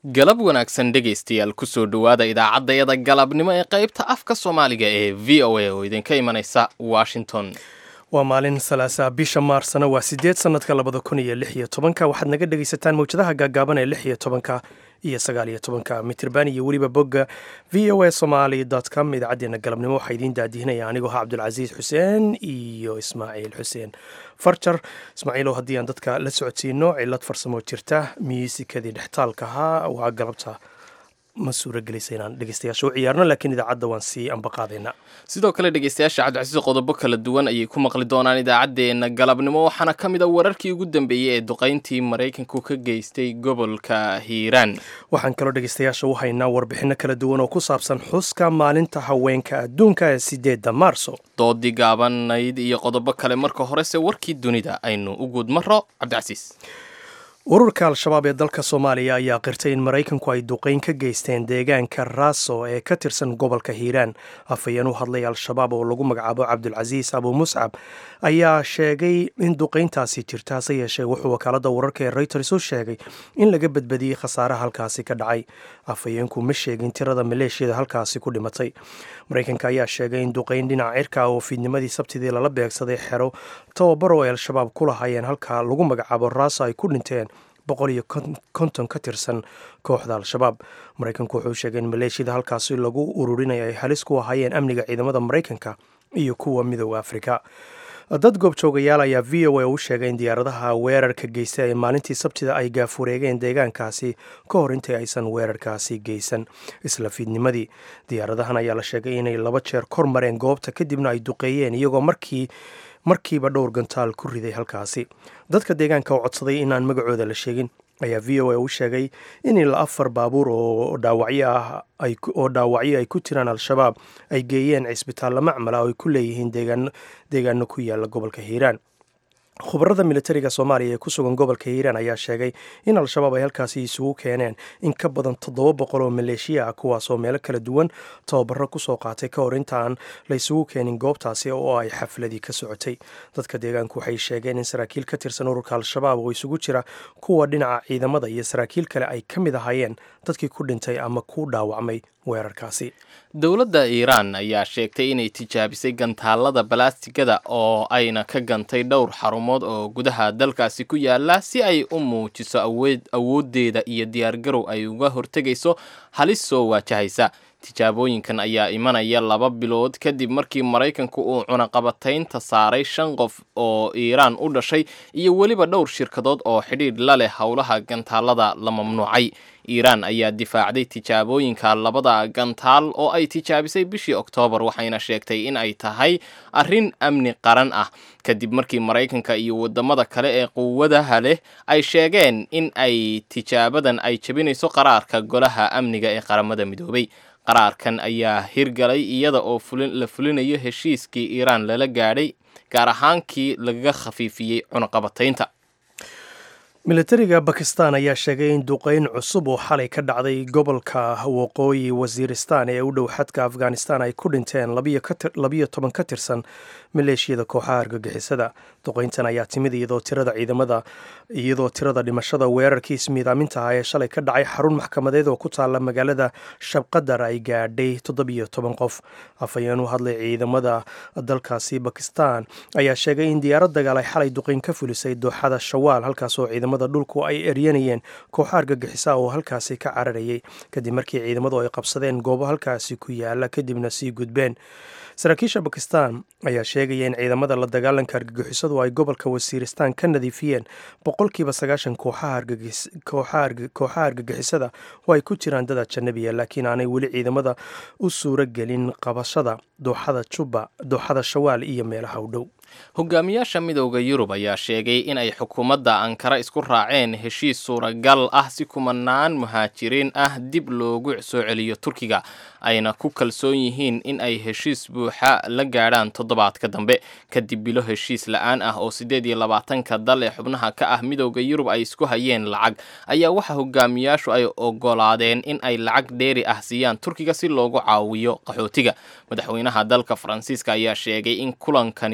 galab wanaagsan dhegaystayaal kusoo dhowaada idaacaddayada galabnimo ee qaybta afka soomaaliga ee v o a oo idinka imanaysa washington waa maalin salaasa bisha maarsna waa sideed sanadka labada kun iyo lix iyo tobanka waxaad naga dhegaysataan mawjadaha gaagaaban ee lix iyo tobanka iyo sagaal iyo tobanka mitirban iyo weliba bogga v o a somaly com idaacadeena galabnimo waxaa idiin daadihinaya anigoo ha cabdulcasiis xuseen iyo ismaaciil xuseen farjar ismaaciilow haddii aan dadka la socodsiino cilad farsamo jirta miisikadii dhextaalka ahaa waa galabta ma suuragelaysa inaan dhegeystayaasha u ciyaarno laakiin idaacadda waan sii ambaqaadaynaa sidoo kale dhegaystayaasha cabdicasiis qodobo kala duwan ayay ku maqli doonaan idaacaddeenna galabnimo waxaana ka mid a wararkii ugu dambeeyey ee duqayntii maraykanku ka geystay gobolka hiiraan waxaan kaloo dhegeystayaasha u haynaa warbixinno kala duwan oo ku saabsan xuska maalinta haweenka adduunka ee sideedda maarso doodii gaabanayd iyo qodobo kale marka horese warkii dunida aynu u guud maro cabdicasiis ururka al-shabaab ee dalka soomaaliya ayaa qirtay in maraykanku ay duqayn ka geysteen deegaanka raaso ee ka tirsan gobolka hiiraan afhayeen u hadlay al-shabaab oo lagu magacaabo cabdulcasiis abu muscab ayaa sheegay in duqayntaasi jirta hase yeeshee wuxuu wakaalada wararka ee reuters u sheegay in laga badbadiyey khasaaraha halkaasi ka dhacay afhayeenku ma sheegin tirada maleeshiyada halkaasi ku dhimatay maraykanka ayaa sheegay in duqayn dhinaca cirka oo fiidnimadii sabtidii lala beegsaday xero tababar oo ay al-shabaab ku lahaayeen halka lagu magacaabo raaso ay ku dhinteen boqol iyo konton ka tirsan kooxda al-shabaab maraykanku wuxuu sheegay in maleeshiyada halkaasi lagu ururinaya ay halis ku ahaayeen amniga ciidamada maraykanka iyo kuwa midooda afrika dad goobjoogayaal ayaa v o a u sheegay in diyaaradaha weerarka geystay ay maalintii sabtida ay gaafureegeen deegaankaasi ka hor intii aysan weerarkaasi geysan isla fiidnimadii diyaaradahan ayaa la sheegay inay laba jeer kor mareen goobta kadibna ay duqeeyeen iyagoo markii markiiba dhowr gantaal ku riday halkaasi dadka deegaanka oo codsaday inaan magacooda la sheegin ayaa v o a u sheegay in ilaa afar baabuur oo dhaawacyo ah oo dhaawacyo ay ku jiraan al-shabaab ay geeyeen cisbitaallo macmala oo ay ku leeyihiin deegaano ku yaala gobolka hiiraan khubarada militariga soomaaliya ee ku sugan gobolka hiiraan ayaa sheegay in al-shabaab ay halkaasi isugu keeneen in ka badan toddoba boqol oo maleeshiya ah kuwaasoo meelo kala duwan tababaro kusoo qaatay ka hor intaan la isugu keenin goobtaasi oo ay xafladii ka socotay dadka deegaanku waxay sheegeen in saraakiil ka tirsan ururka al-shabaab oo isugu jira kuwa dhinaca ciidamada iyo saraakiil kale ay ka mid ahaayeen dadkii ku dhintay ama ku dhaawacmay weerarkaasi dowladda iiraan ayaa sheegtay inay tijaabisay gantaalada balaastigada oo ayna ka gantay dhowr xarumood oo gudaha dalkaasi ku yaala si ay u muujiso awooddeeda iyo diyaargarow ay uga hortegayso halis soo waajahaysa tijaabooyinkan ayaa imanaya laba bilood kadib markii maraykanku uu cunaqabataynta saaray shan qof oo iiraan u dhashay iyo weliba dhowr shirkadood oo xidhiidh la leh howlaha gantaalada la mamnuucay iiraan ayaa difaacday tijaabooyinka labada gantaal oo ay tijaabisay bishii oktoobar waxayna sheegtay in ay tahay arrin amni qaran ah kadib markii maraykanka iyo wadamada kale ee quwadaha leh ay sheegeen in ay tijaabadan ay jebinayso qaraarka golaha amniga ee qaramada midoobay qaraarkan ayaa hirgalay iyada oo la fulinayo heshiiskii iiraan lala gaadhay gaar ahaankii lagaga khafiifiyey cunaqabataynta militariga bakistan ayaa sheegay in duqeyn cusub oo xalay ka dhacday gobolka waqooyi wasiiristan ee u dhow xadka afghanistan ay ku dhinteen labiyo toban ka tirsan maleeshiyada kooxaha argagixisada duqeyntan ayaa timid iyadoo tirada ciidamada iyadoo tirada dhimashada weerarkii ismiidaaminta ah ee shalay ka dhacay xarun maxkamadeed oo ku taala magaalada shabqadar ay gaadhay toddobiyo toban qof afhayeen u hadlay ciidamada dalkaasi bakistan ayaa sheegay in diyaarad dagaal ay xalay duqeyn ka fulisay dooxada shawaal halkaasoo ciidamada dhulku ay eryanayeen kooxa argagixisa oo halkaasi ka cararayay kadib markii ciidamadu ay qabsadeen goobo halkaasi ku yaala kadibna sii gudbeen saraakiisha bakistan ayaa sheegaya in ciidamada la dagaalanka argagixisadu ay gobolka wasiiristan ka nadiifiyeen boqolkiiba sagaashan kooxaha argagixisada oo ay ku jiraan dad ajanabiya laakiin aanay weli ciidamada u suuro gelin qabashada dooxada juba dooxada shawaal iyo meelaha u dhow hogaamiyaasha midowda yurub ayaa sheegay in ay xukuumadda ankara isku raaceen heshiis suuragal ah si kumanaan muhaajiriin ah dib loogu soo celiyo turkiga ayna ku kalsoon yihiin in ay heshiis buuxa la gaadhaan toddobaadka dambe kadib bilo heshiis la-aan ah oo siddeed iyo labaatanka dal ee xubnaha ka ah midowda yurub ay isku hayeen lacag ayaa waxa hogaamiyaashu ay ogolaadeen in ay lacag dheeri ah siiyaan turkiga si loogu caawiyo qaxootiga madaxweynaha dalka faransiiska ayaa sheegay in kulankani uu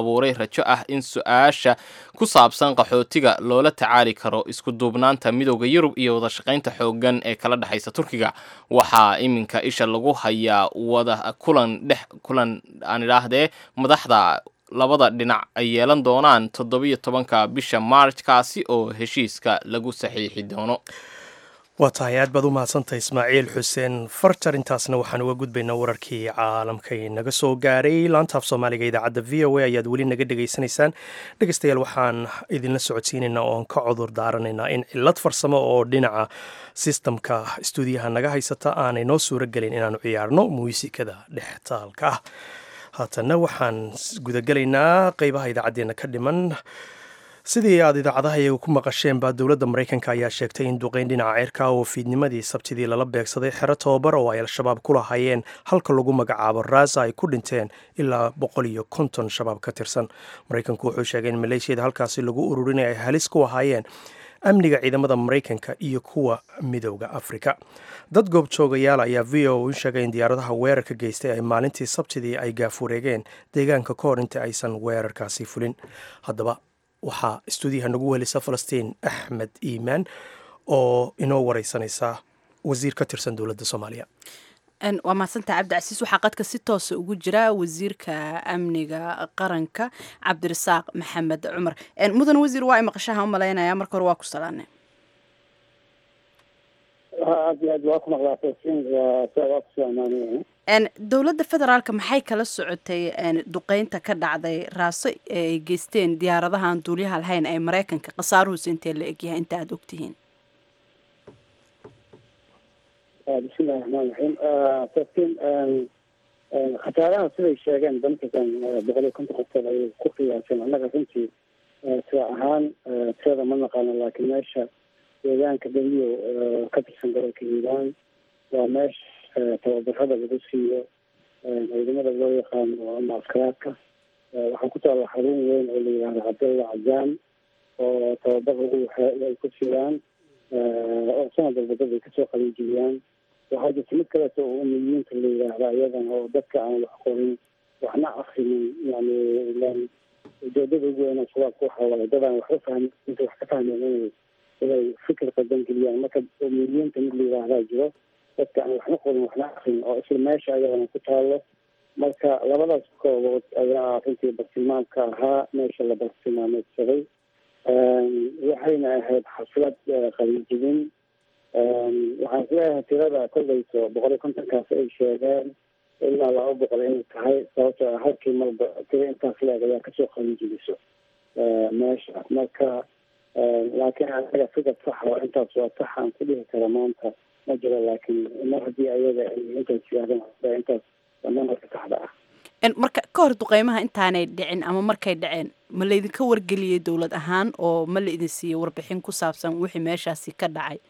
abuuray rajo ah in su-aasha ku saabsan qaxootiga loola tacaali karo isku duubnaanta midooda yurub iyo wadashaqaynta xoogan ee kala dhexaysa turkiga waxaa iminka isha lagu hayaa wada kulan dhex kulan aan idhaahdee madaxda labada dhinac ay yeelan doonaan toddobiyo tobanka bisha maarj kaasi oo heshiiska lagu saxiixi doono waa tahay aad baad u mahadsantahay ismaaciil xuseen farjar intaasna waxaan uga gudbaynaa wararkii caalamkay naga soo gaaray laantaaf soomaaliga idaacadda v o a ayaad weli naga dhegaysanaysaan dhegeystayaal waxaan idinla socodsiinaynaa oon ka cudur daaranaynaa in cilad farsamo oo dhinaca sistamka stuudiyaha naga haysata aanay noo suuro gelin inaanu ciyaarno muusikada dhextaalka ah haatanna waxaan gudagelaynaa qeybaha idaacaddeenna ka dhiman sidii aad idaacadaha iyaga ku maqasheen baa dowladda maraykanka ayaa sheegtay in duqeyn dhinaca ceerka oo fiidnimadii sabtidii lala beegsaday xero tobabar oo ay al-shabaab ku lahaayeen halka lagu magacaabo raasa ay ku dhinteen ilaa boqol iyo konton shabaab ka tirsan maraykanku wuxuu sheegay in maleeshiyada halkaasi lagu ururinay ay halis ku ahaayeen amniga ciidamada maraykanka iyo kuwa midowda afrika dad goobjoogayaal ayaa v o u sheegay in diyaaradaha weerarka geystay ay maalintii sabtidii ay gaafureegeen deegaanka ka hor inta aysan weerarkaasi fulin haddaba waxaa istuudiyaha nagu welisa falastiin axmed iimaan oo inoo wareysanaysa wasiir ka tirsan dowladda soomaaliya waa mahadsantaha cabdicasiis waxaa qadka si toosa ugu jira wasiirka amniga qaranka cabdirasaaq maxamed cumar mudan wasiir waa imaqashaha umalaynaya marka hore waa ku salaane aad iyo aad waa ku maqlaa falastiin waa ku salaamaanaya dowladda federaalka maxay kala socotay duqeynta ka dhacday raaso ay geysteen diyaaradahan duuliyaha lahayn ee maraykanka khasaaruhuusa intee la egyahay inta aada ogtihiin bismillahi raxmaan raxiim falastiin khasaaraha siday sheegeen dankakan boqol iyo konton qofkood ayay ku qiyaaseen annaga runtii sida ahaan tirada ma naqaano laakiin meesha deegaanka beriyo ka tirsan gobolka hiiraan waa meesha tababarada lagu siiyo ciidamada loo yaqaano ama askaraadka waxaa ku taalla xarun weyn oo la yidhahdo cabdalla cajaan oo tababar lagu ay ku siiyaan oo sanad walba dad ay kasoo qalinjibiyaan waxaa jirta mid kaleeto oo umiyiinta la yidhaahda iyadana oo dadka aan wax qorin waxna akrinin yani ilan ujeedada ugu weyn shabaabka waxa waaye dad aan waxba fahmin inta wax ka fahmeen inay inay fikir qadan geliyaan marka umiyiinta mid la yidhaahdaa jiro dadka aan waxna qorin waxna akrin oo isla meesha ayadana ku taalo marka labadaas koobood ayaa runtii bartilmaamka ahaa meesha la bartilmaameedsaday waxayna ahayd xaflad qalinjibin waxaan isleeyahay tirada kolleyso boqol iyo kontonkaas ay sheegeen ilaa laba boqol inay tahay sababtoo ah halkii marba tiro intaas leeg ayaa kasoo qalinjibiso meesha marka laakiin anaga fikad saxa oo intaas waa sax aan ku dhihi kara maanta ma jiro laakiin mar haddii ayaga ay intaas yidhahdeen intaas waa namarka saxda ah marka ka hor duqeymaha intaanay dhicin ama markay dhaceen ma laydinka wargeliyey dowlad ahaan oo ma la idin siiyey warbixin ku saabsan wixii meeshaasi ka dhacay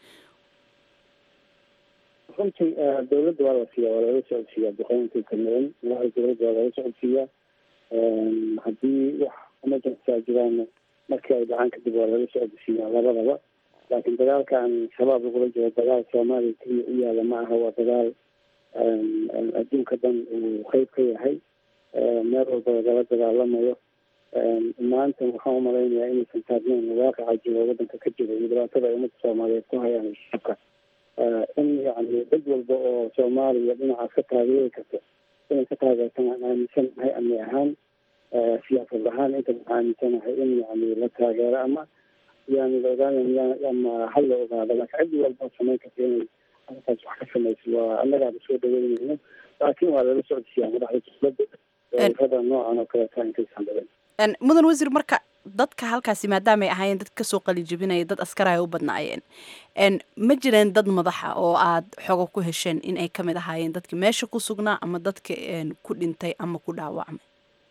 runtii dowladda waa la siiya waa lala socodsiiyaa duqeyntii kameen ilaha dowladda waa lala socodsiiyaa haddii wax emergency a jiraan markii ay dhacaan kadib waa lala socodsiiyaa labadaba laakiin dagaalkan shabaab lagula jiro dagaal soomaaliya keliya u yaala ma aha waa dagaal adduunka dhan uu qeyb ka yahay meel walba lagala dagaalamayo maanta waxaan umalaynayaa inaysan taagneyn waaqaca jiro waddanka ka jiro iyo dhibaatada ay ummadda soomaaliyeed ku hayaan shacabka in yani dad walba oo soomaaliya dhinacaas ka taageeri karto inay ka taageertaan aan aaminsanahay amni ahaan siyaasad ahaan inta waxaan aaminsanahay in yani la taageero ama yani la ogaanay ama hal la ogaado laakiin ciddi walba samayn karta inay arrintaas wax ka samayso waa annagaaba soo dhaweynayno laakiin waa lala socodsiiyaa madaxda dowladda rada noocan oo kaleeta intaysan dhicin mudan wasiir marka dadka halkaasi maadaamaay ahaayeen dad kasoo qalijibinaya dad askara ay u badnaayeen ma jireen dad madaxa oo aad xogo ku hesheen in ay kamid ahaayeen dadki meesha ku sugnaa ama dadka ku dhintay ama ku dhaawacmay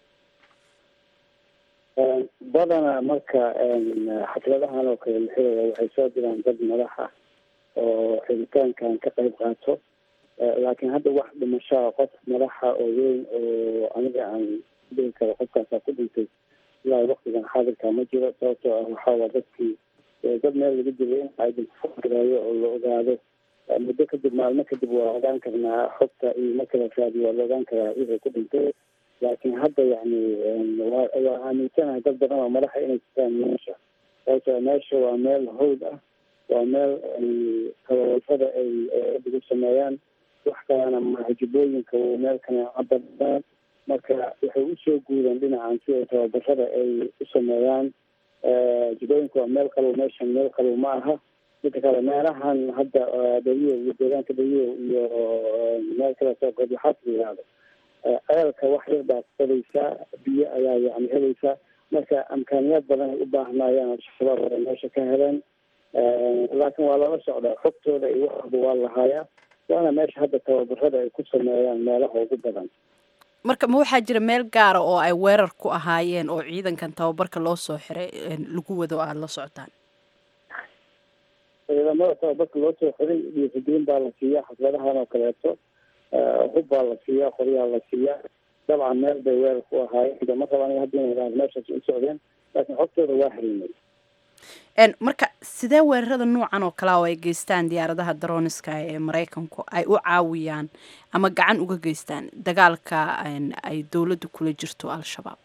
badana marka xafladahan oo kale la xiraya waxay soo diraan dad madaxa oo xiritaankan ka qayb qaato laakiin hadda wax dhimashaa qof madaxa oo weyn oo aniga aan dhihi karo qofkaasaa ku dhintay ilaa waktigan xaadirka ma jiro sababtoo ah waxaawaa dadkii dad meel laga dilay in identifagareeyo oo la ogaado muddo kadib maalmo kadib waa ogaan karnaa xogta iyo marka la raadiyo waa la ogaan karaa wixii ku dhintay laakiin hadda yani waa waa aaminsanahay dad badan oo madaxa inay jirtaan meesha sababtoo meesha waa meel hawd ah waa meel tababarada ay ugu sameeyaan wax kalena maaha jubooyinka meel kaneeca badaan marka waxay usoo guudeen dhinacan si ay tababarada ay u sameeyaan jubooyinka waa meel qabow meeshan meel qabow ma aha midka kale meelahan hadda dhaliyo iyo deegaanka dhaliyo iyo meel kale soo god waxaas la yihahdo ceelka wax yar baad helaysaa biyo ayaa yani helaysaa marka amkaaniyaad badan ay u baahnaayeen al-shabaab ay meesha ka heleen laakiin waa lala socdaa xogtooda iyo waxaba waa lahaayaa waana meesha hadda tababarada ay ku sameeyaan meelaha ugu badan marka ma waxaa jira meel gaara oo ay weerar ku ahaayeen oo ciidankan tababarka loo soo xiray lagu wado aada la socotaan ciidamada tababarka loo soo xiray dhiirigelin baa la siiyaa xafladahan oo kaleeto hub baa la siiyaa qoryaa la siiyaa dabcan meel bay weerar ku ahaayeen ma rabaan hadda inay idhahdo meeshaas u socdeen laakiin xogtooda waa xiriinay marka sidee weerarada noocan oo kalea oo ay geystaan diyaaradaha daroniska ee maraykanku ay u caawiyaan ama gacan uga geystaan dagaalka ay dowladda kula jirto al-shabaab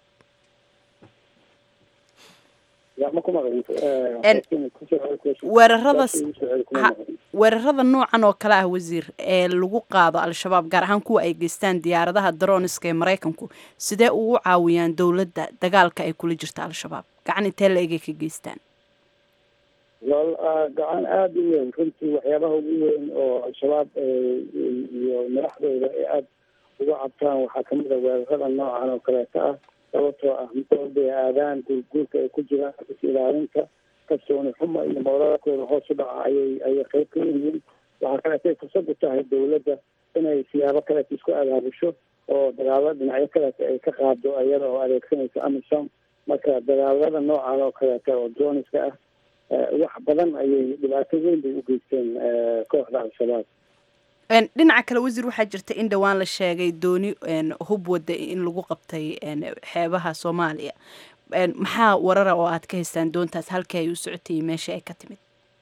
weerarada weerarada noocan oo kale ah wasiir ee lagu qaado al-shabaab gaar ahaan kuwa ay geystaan diyaaradaha daroniska ee maraykanku sidee ugu caawiyaan dowladda dagaalka ay kula jirto al-shabaab gacan intee la egay ka geystaan lool gacan aada u weyn runtii waxyaabaha ugu weyn oo al-shabaab iyo madaxdooda ay aada uga cabtaan waxaa kamid a weerarada noocan oo kaleeto ah sababtoo ah mid aadaan guurguurka ay ku jiraan is ilaalinta kalsooni xuma iyo mawladakooda hoos u dhaca ayay ayay qeyb ka yihiin waxaa kaleetay fursad u tahay dowladda inay siyaabo kaleeta isku abaabusho oo dagaalada dhinacyo kaleeta ay ka qaado iyada oo adeegsanaysa amisom marka dagaalada noocan oo kaleeta oo droniska ah wax badan ayay dhibaato weyn bay u geysteen kooxda al-shabaab dhinaca kale wasiir waxaa jirta in dhowaan la sheegay dooni hub wada in lagu qabtay xeebaha soomaaliya maxaa warara oo aad ka haystaan doontaas halkii ay u socotay iyo meeshii ay ka timid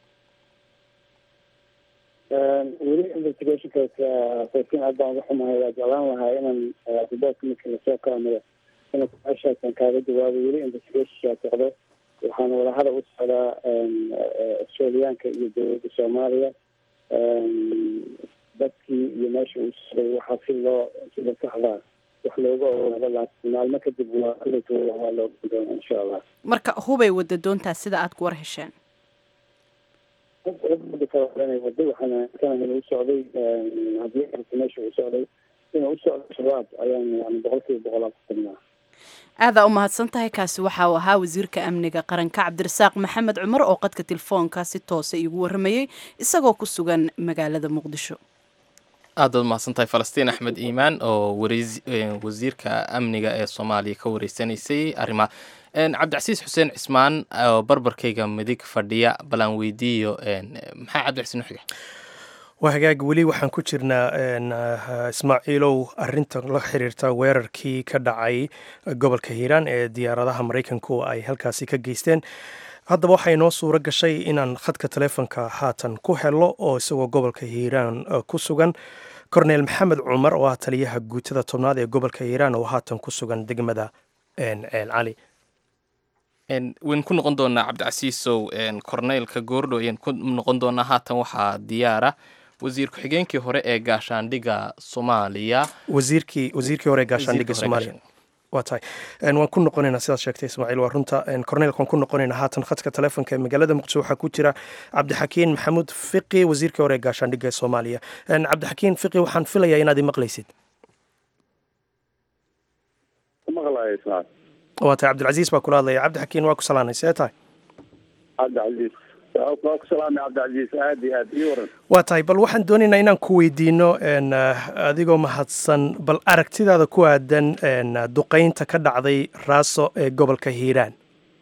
weli investigationkaas faysin aad baan uga xumahay waa jeclaan lahaa inaan riboortka marka lasoo kaamiro ina meeshaasan kaaga jawaabo weli investigationkaa socdo waxaana wadahada u socdaa australiyaanka iyo dowladda soomaaliya dadkii iyo meesha uu socday waxaa si loo sida saxdaa wax looga ogaado laakiin maalmo kadib waa kuletooda waa looga doona insha allah marka hubay wada doontaas sida aad ku war hesheen hubda kale inay wado waxaan aaminsanahay inuu socday haddii arka meesha uu socday inuu u socdo shabaab ayaan yani boqol kiiba boqol aan ku tagnaa aadaa u mahadsan tahay kaasi waxa uu ahaa wasiirka amniga qaranka cabdirasaaq maxamed cumar oo qadka telefoonka si toosa iigu waramayey isagoo ku sugan magaalada muqdisho aad baad mahadsantahay falastiin axmed iimaan oo wasiirka amniga ee soomaaliya ka wareysanaysay arrimaha cabdicasiis xuseen cismaan oo barbarkayga midig fadhiya balaan weydiiyo maxaa cabdicasiis nuxiga waa hagaag weli waxaan ku jirnaa ismaaciilow arinta la xiriirta weerarkii ka dhacay gobolka hiiraan ee diyaaradaha maraykanku ay halkaasi ka geysteen haddaba waxaa inoo suuro gashay inaan khadka taleefonka haatan ku helo oo isagoo gobolka hiiraan ku sugan korneel maxamed cumar oo ah taliyaha guutada tobnaad ee gobolka hiiraan oo haatan ku sugan degmada ceel cali waynu ku noqon doonaa cabdicasiisow korneylka goordho ayaan ku noqon doonaa haatan waxaa diyaara wasiir ku-xigeenkii hore ee gaashaandhiga soomaaliya wasiirkii wasiirkii hore ee gaashaandhiga soomaaliya waa tahay waan ku noqonaynaa sidaad sheegtay ismaaciil waa runta korneylka waan ku noqonaynaa haatan khadka taleefonka ee magaalada muqdisho waxaa ku jira cabdixakiin maxamuud fiqi wasiirkii hore ee gaashaandhiga ee soomaaliya cabdixakiin fiqi waxaan filayaa inaad imaqlaysid maqlaya ismaal waa tahay cabdilcasiis baa kula hadlaya cabdixakiin waa ku salaanay see tahay cabdicasiis waa ku salaamay cabdicasiis aad iyo aad ii waran waa tahay bal waxaan doonaynaa inaan ku weydiino adigoo mahadsan bal aragtidaada ku aadan duqeynta ka dhacday raaso ee gobolka hiiraan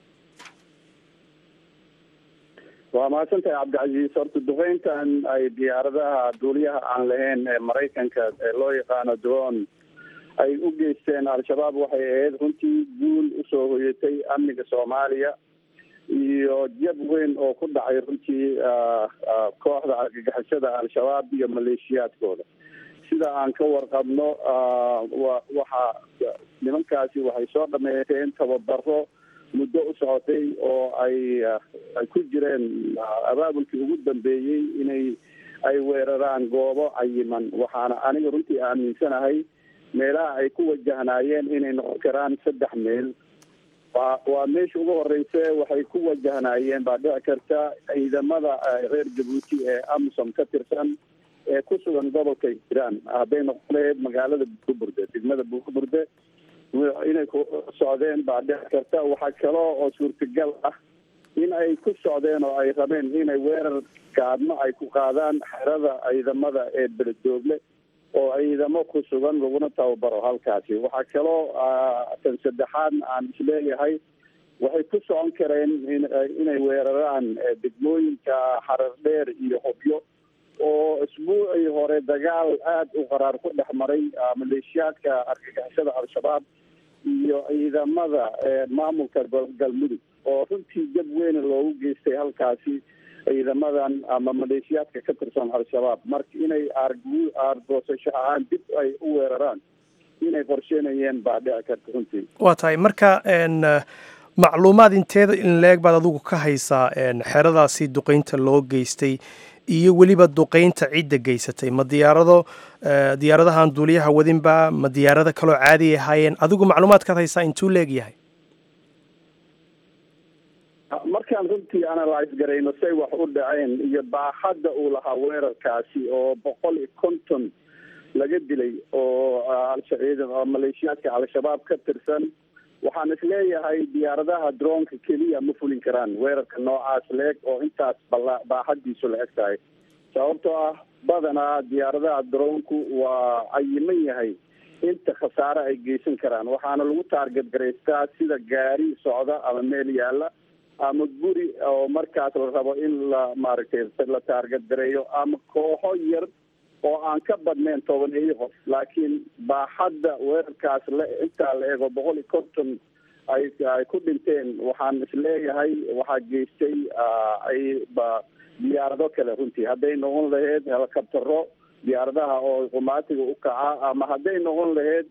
waa mahadsantahay cabdicasiis horta duqeyntan ay diyaaradaha duuliyaha aan lahayn ee maraykanka ee loo yaqaano drone ay u geysteen al-shabaab waxay ahayd runtii guul usoo hoyatay amniga soomaaliya iyo jab weyn oo ku dhacay runtii kooxda argagixisada al-shabaab iyo maleeshiyaadkooda sida aan ka warqabno wa waxaa nimankaasi waxay soo dhameysteen tababaro muddo u socotay oo ay ay ku jireen abaabulkii ugu dambeeyey inay ay weeraraan goobo cayiman waxaana aniga runtii aaminsanahay meelaha ay ku wajahnaayeen inay noqon karaan saddex meel waa waa meesha ugu horeyse waxay ku wajahnaayeen baa dhici karta ciidamada reer jabuuti ee amisom ka tirsan ee ku sugan gobolka hiiraan hadday noqon lahayd magaalada buurburde degmada buurburde inay ku socdeen baa dhici karta waxaa kaloo oo suurtagal ah in ay ku socdeen oo ay rabeen inay weerar gaadmo ay ku qaadaan xerada ciidamada ee beledoogle oo ciidamo ku sugan laguna tababaro halkaasi waxaa kaloo tan saddexaad aan isleeyahay waxay ku socon kareen inay weeraraan degmooyinka xarar dheer iyo hobyo oo isbuucii hore dagaal aada u qaraar ku dhex maray maleeshiyaadka argagixisada al-shabaab iyo ciidamada maamulka galmudug oo runtii jab weyne loogu geystay halkaasi ciidamadan ama maleeshiyaadka ka tirsan al-shabaab marka inay aargu aargoosasho ahaan dib ay u weeraraan inay qorsheynayeen baa dhici karta runtii waa tahay marka macluumaad inteeda in leeg baad adigu ka haysaa xeradaasi duqeynta loo geystay iyo weliba duqeynta cidda geysatay ma diyaarado diyaaradahan duuliyaha wadinba ma diyaarado kaloo caadi ahaayeen adigu macluumaadkaad haysaa intuu leegyahay markaan runtii analyse garayno say wax u dhaceen iyo baaxadda uu lahaa weerarkaasi oo boqol iyo konton laga dilay oo alshaciida maleeshiyaadka al-shabaab ka tirsan waxaan isleeyahay diyaaradaha droonka keliya ma fulin karaan weerarka noocaas la-eg oo intaas bala baaxadiisu la eg tahay sababtoo ah badanaa diyaaradaha droonku waa cayiman yahay inta khasaare ay geysan karaan waxaana lagu taarget garaystaa sida gaari socda ama meel yaalla ama guri oo markaas la rabo in la maaragtay la taarget gareeyo ama kooxo yar oo aan ka badnayn tobaneeyo qof laakiin baaxadda weerarkaas la intaa la eego boqol iyo konton ay ay ku dhinteen waxaan isleeyahay waxaa geystay ay ba diyaarado kale runtii hadday noqon lahayd helicoptero diyaaradaha oo qumaatiga u kaca ama hadday noqon lahayd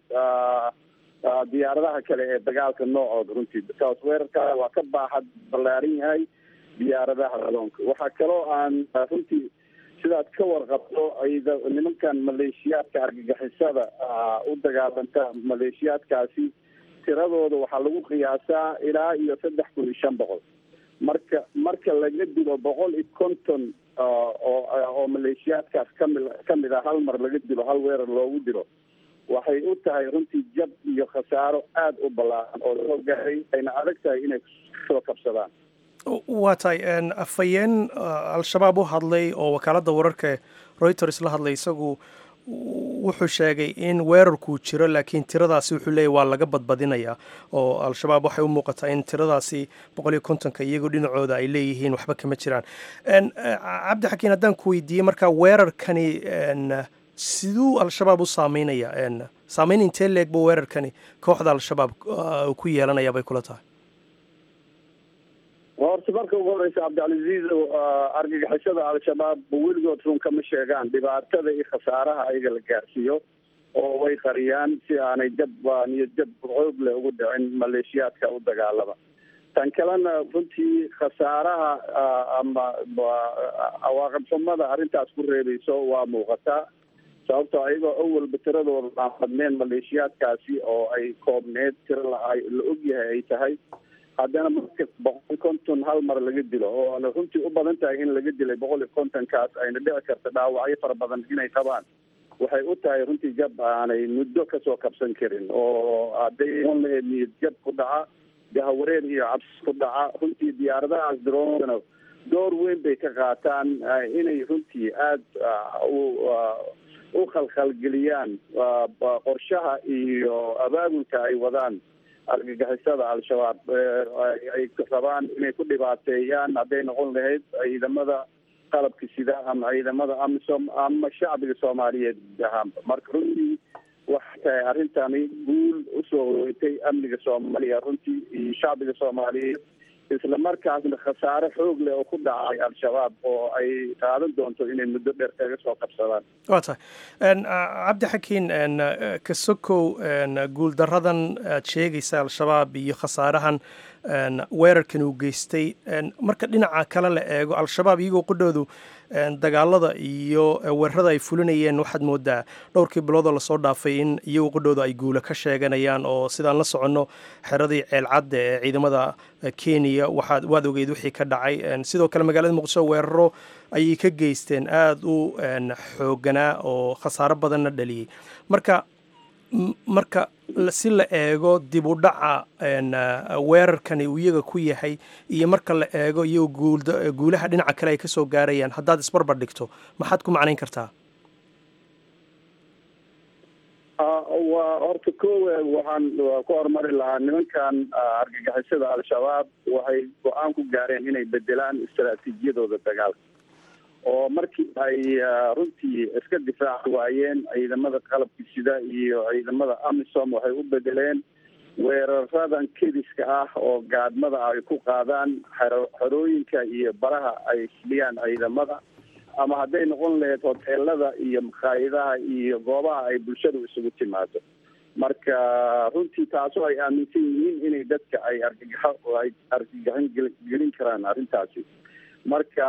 diyaaradaha kale ee dagaalka noocooda runtii because weerarkaa waa ka baaxad ballaaran yahay diyaaradaha adoonka waxaa kaloo aan runtii sidaad ka warqabto ayda nimankan maleeshiyaadka argagixisada u dagaalanta maleeshiyaadkaasi tiradooda waxaa lagu qiyaasaa ilaa iyo saddex kun iyo shan boqol marka marka laga dilo boqol iyo konton oo oo maleeshiyaadkaas kami kamid a hal mar laga dilo hal weerar loogu dilo waxay u tahay runtii jab iyo khasaaro aada u ballaaran oo loo gaaray ayna adag tahay inay soo kabsadaan waa tahay afhayeen al-shabaab u hadlay oo wakaaladda wararka reuters la hadlay isagu wuxuu sheegay in weerarkuu jiro laakiin tiradaasi wuxuu leeyahy waa laga badbadinayaa oo al-shabaab waxay u muuqataa in tiradaasi boqol iyo kontonka iyagoo dhinacooda ay leeyihiin waxba kama jiraan cabdi xakiin haddaan ku weydiiyey marka weerarkani siduu al-shabaab u saameynaya saameyn intee leeg buu weerarkani kooxda al-shabaab ku yeelanaya bay kula tahay horta marka ugu horeysa cabdicalaziiz argagixisada al-shabaab weligood run kama sheegaan dhibaatada iyo khasaaraha ayaga la gaarsiiyo oo way qariyaan si aanay jab niyo jab xoog leh ugu dhicin maleeshiyaadka u dagaalama tan kalena runtii khasaaraha ama cawaaqib xumada arrintaas ku reebayso waa muuqataa sababtoo ayagoo awalba tiradooda aan badneen maleeshiyaadkaasi oo ay koobneed tiro la la ogyahay ay tahay haddana marka boqol iyo konton hal mar laga dilo oo ana runtii u badan tahay in laga dilay boqol iyo kontonkaas ayna dhici karta dhaawacyo fara badan inay qabaan waxay u tahay runtii jab aanay muddo kasoo kabsan karin oo hadday on lahayd niyad jab ku dhaca gahawareer iyo cabsi ku dhaca runtii diyaaradahaas droonana door weyn bay ka qaataan inay runtii aada u u khalkhalgeliyaan qorshaha iyo abaabulka ay wadaan argagixisada al-shabaab ay rabaan inay ku dhibaateeyaan hadday noqon lahayd ciidamada qalabka sida ama ciidamada amisom ama shacbiga soomaaliyeed ahaanba marka runtii waxay tahay arrintani guul usoo horeysay amniga soomaaliya runtii iyo shacbiga soomaaliyeed isla markaasna khasaare xoog leh oo ku dhacay al-shabaab oo ay qaadan doonto inay muddo dheer kaga soo qabsadaan waa tahay cabdixakiin kasokow guuldaradan aad sheegaysa al-shabaab iyo khasaarahan weerarkan uu geystay marka dhinaca kale la eego al-shabaab iyagoo qudhoodu dagaalada iyo weerarada ay fulinayeen waxaad moodaa dhowrkii biloodoo lasoo dhaafay in iyagoo qudhooda ay guula ka sheeganayaan oo sidaan la soconno xeradii ceelcadda ee ciidamada kenya waxaad waad ogeyd wixii ka dhacay sidoo kale magaalada muqdisho weeraro ayay ka geysteen aada u xooganaa oo khasaaro badanna dhaliyey marka marka si la eego dib u dhaca weerarkani uu iyaga ku yahay iyo marka la eego iyagoo guulaha dhinaca kale ay ka soo gaarayaan haddaad isbarbar dhigto maxaad ku macnayn kartaa waa horta kowe waxaan ku horumari lahaa nimankan argagixisada al-shabaab waxay go-aan ku gaareen inay bedelaan istaraatiijiyadooda dagaalka oo markii ay runtii iska difaaci waayeen ciidamada qalabka sida iyo ciidamada amisom waxay u bedeleen weeraradan kediska ah oo gaadmada ay ku qaadaan xerooyinka iyo baraha ay isdhiyaan ciidamada ama hadday noqon lahayd hoteelada iyo makhaayadaha iyo goobaha ay bulshadu isugu timaado marka runtii taasoo ay aaminsan yihiin inay dadka ay argagaxo ay argagaxin gelin karaan arrintaasi marka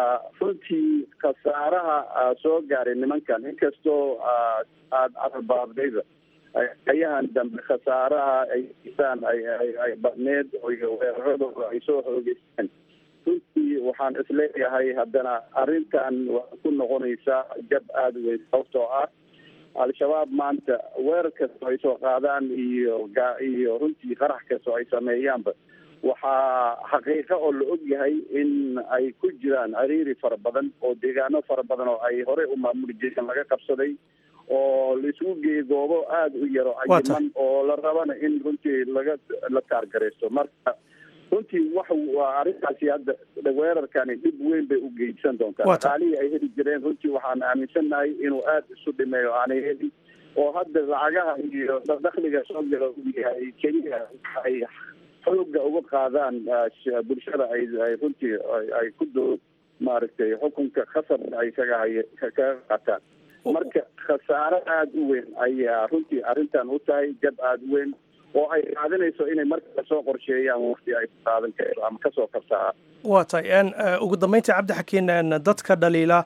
runtii khasaaraha soo gaaray nimankan inkastoo aada carbaabdayda ayahan dambe khasaaraha ay isaan ay ay badneed iyo weeraradooda ay soo xoogeysteen runtii waxaan isleeyahay haddana arrintan waxay ku noqonaysaa jab aada weyn sababtoo ah al-shabaab maanta weerar kastoo ay soo qaadaan iyo ga iyo runtii qarax kastoo ay sameeyaanba waxaa xaqiiqa oo la og yahay in ay ku jiraan ciriiri fara badan oo deegaano fara badan oo ay horey u maamuli jireen laga qabsaday oo la isugu geeyey goobo aada u yaro cayiman oo la rabana in runtii laga la taargaraysto marka runtii wax waa arrintaasi hadda weerarkani dhib weyn bay u geysan doontaa dhaqaalihii ay heli jireen runtii waxaan aaminsannahay inuu aada isu dhimeeyo aanay helin oo hadda lacagaha iyo dakhliga soo gala u yahay keliya ay xooga uga qaadaan bulshada ay ay runtii ay ku doo maaragtay xukunka khasab ay kaga hay kaga qaataan marka khasaare aada u weyn ayaa runtii arrintan u tahay jab aada u weyn oo ay qaadanayso inay markale soo qorsheeyaan waqti ay ku qaadan karto ama kasoo kabsaa waa tahay ugu dambeyntii cabdixakiin dadka dhaliila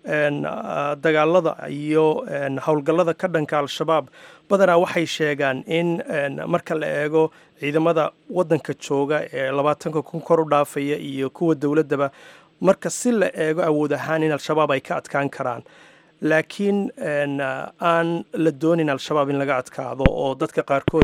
dagaalada iyo howlgallada ka dhanka al-shabaab badanaa waxay sheegaan in marka la eego ciidamada waddanka jooga ee labaatanka kun kor u dhaafaya iyo kuwa dowladdaba marka si la eego awood ahaan in al-shabaab ay ka adkaan karaan laakiin aan la doonin al-shabaab in laga adkaado oo dadka qaarkood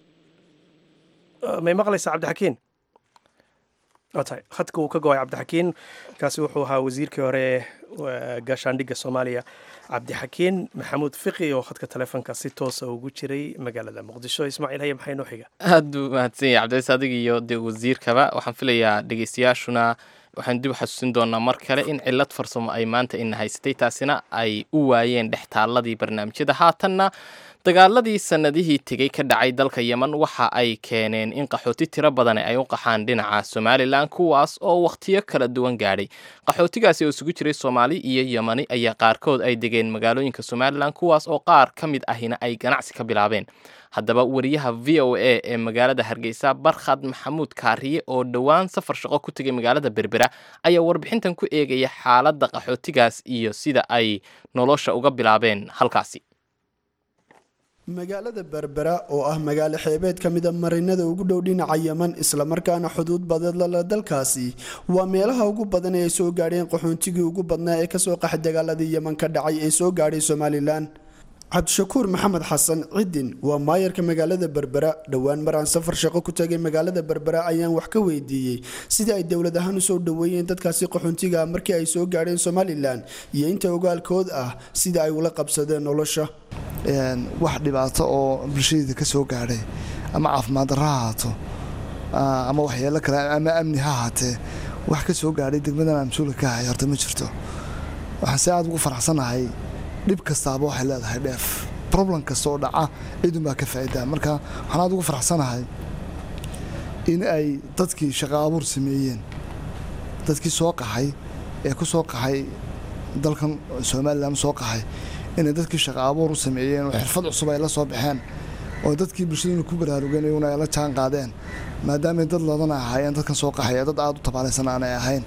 may maqlaysaa cabdixakiin waa tahay khadka uu ka go-ay cabdixakiin kaasi wuxuu ahaa wasiirkii hore ee gaashaandhigga soomaaliya cabdixakiin maxamuud fiqi oo khadka telefoonka si toosa ugu jiray magaalada muqdisho ismaaciil haye maxay noo xiga aad buu mahadsan yahay cabdicis adig iyo dee wasiirkaba waxaan filayaa dhegeystayaashuna waxaan dib u xasuusin doonaa mar kale in cilad farsamo ay maanta ina haysatay taasina ay u waayeen dhextaaladii barnaamijyada haatanna dagaaladii sannadihii tegey ka dhacay dalka yemen waxa ay keeneen in qaxooti tiro badan ay u qaxaan dhinaca somalilan kuwaas oo wakhtiyo kala duwan gaadhay qaxootigaasi oo isugu jiray soomaali iyo yemani ayaa qaarkood ay degeen magaalooyinka somalilan kuwaas oo qaar ka mid ahina ay ganacsi ka bilaabeen haddaba wariyaha v o a ee magaalada hargeysa barkhad maxamuud kaariye oo dhowaan safar shaqo ku tegay magaalada berbera ayaa warbixintan ku eegaya xaaladda qaxootigaas iyo sida ay nolosha uga bilaabeen halkaasi magaalada berbera oo ah magaalo xeebeed ka mida marinada ugu dhow dhinaca yeman islamarkaana xuduud badeed lala dalkaasi waa meelaha ugu badan ee ay soo gaadheen qaxoontigii ugu badnaa ee kasoo qaxay dagaaladii yeman ka dhacay ee soo gaadhay somalilan cabdishakuur maxamed xasan cidin waa maayarka magaalada berbera dhowaan maraan safar shaqo ku tagay magaalada berbera ayaan wax ka weydiiyey sidii ay dowlad ahaan usoo dhaweeyeen dadkaasi qaxoontiga markii ay soo gaadheen somalilan iyo inta ogaalkood ah sida ay ula qabsadeen nolosha wax dhibaato oo bulshadeeda ka soo gaadhay ama caafimaad darra ha haato ama waxyeelo kale ama amni ha haatee wax ka soo gaadhay degmadan aan mas-uulka ka ahay horta ma jirto waxaan si aad ugu faraxsanahay dhib kastaaba waxay leedahay dheef problem kasta oo dhaca cidun baa ka faa'idaa marka waxaan aad ugu faraxsanahay in ay dadkii shaqo abuur sameeyeen dadkii soo qaxay ee ku soo qaxay dalkan somalilan soo qaxay inay dadkii shaqo abuur u sameeyeen oo xirfad cusub ay la soo baxeen oo dadkii bulshaduna ku baraarugeen iyaguna ay la jaan qaadeen maadaamay dad loodana ahaayeen dadkan soo qaxaya dad aada u tabaalaysan aanay ahayn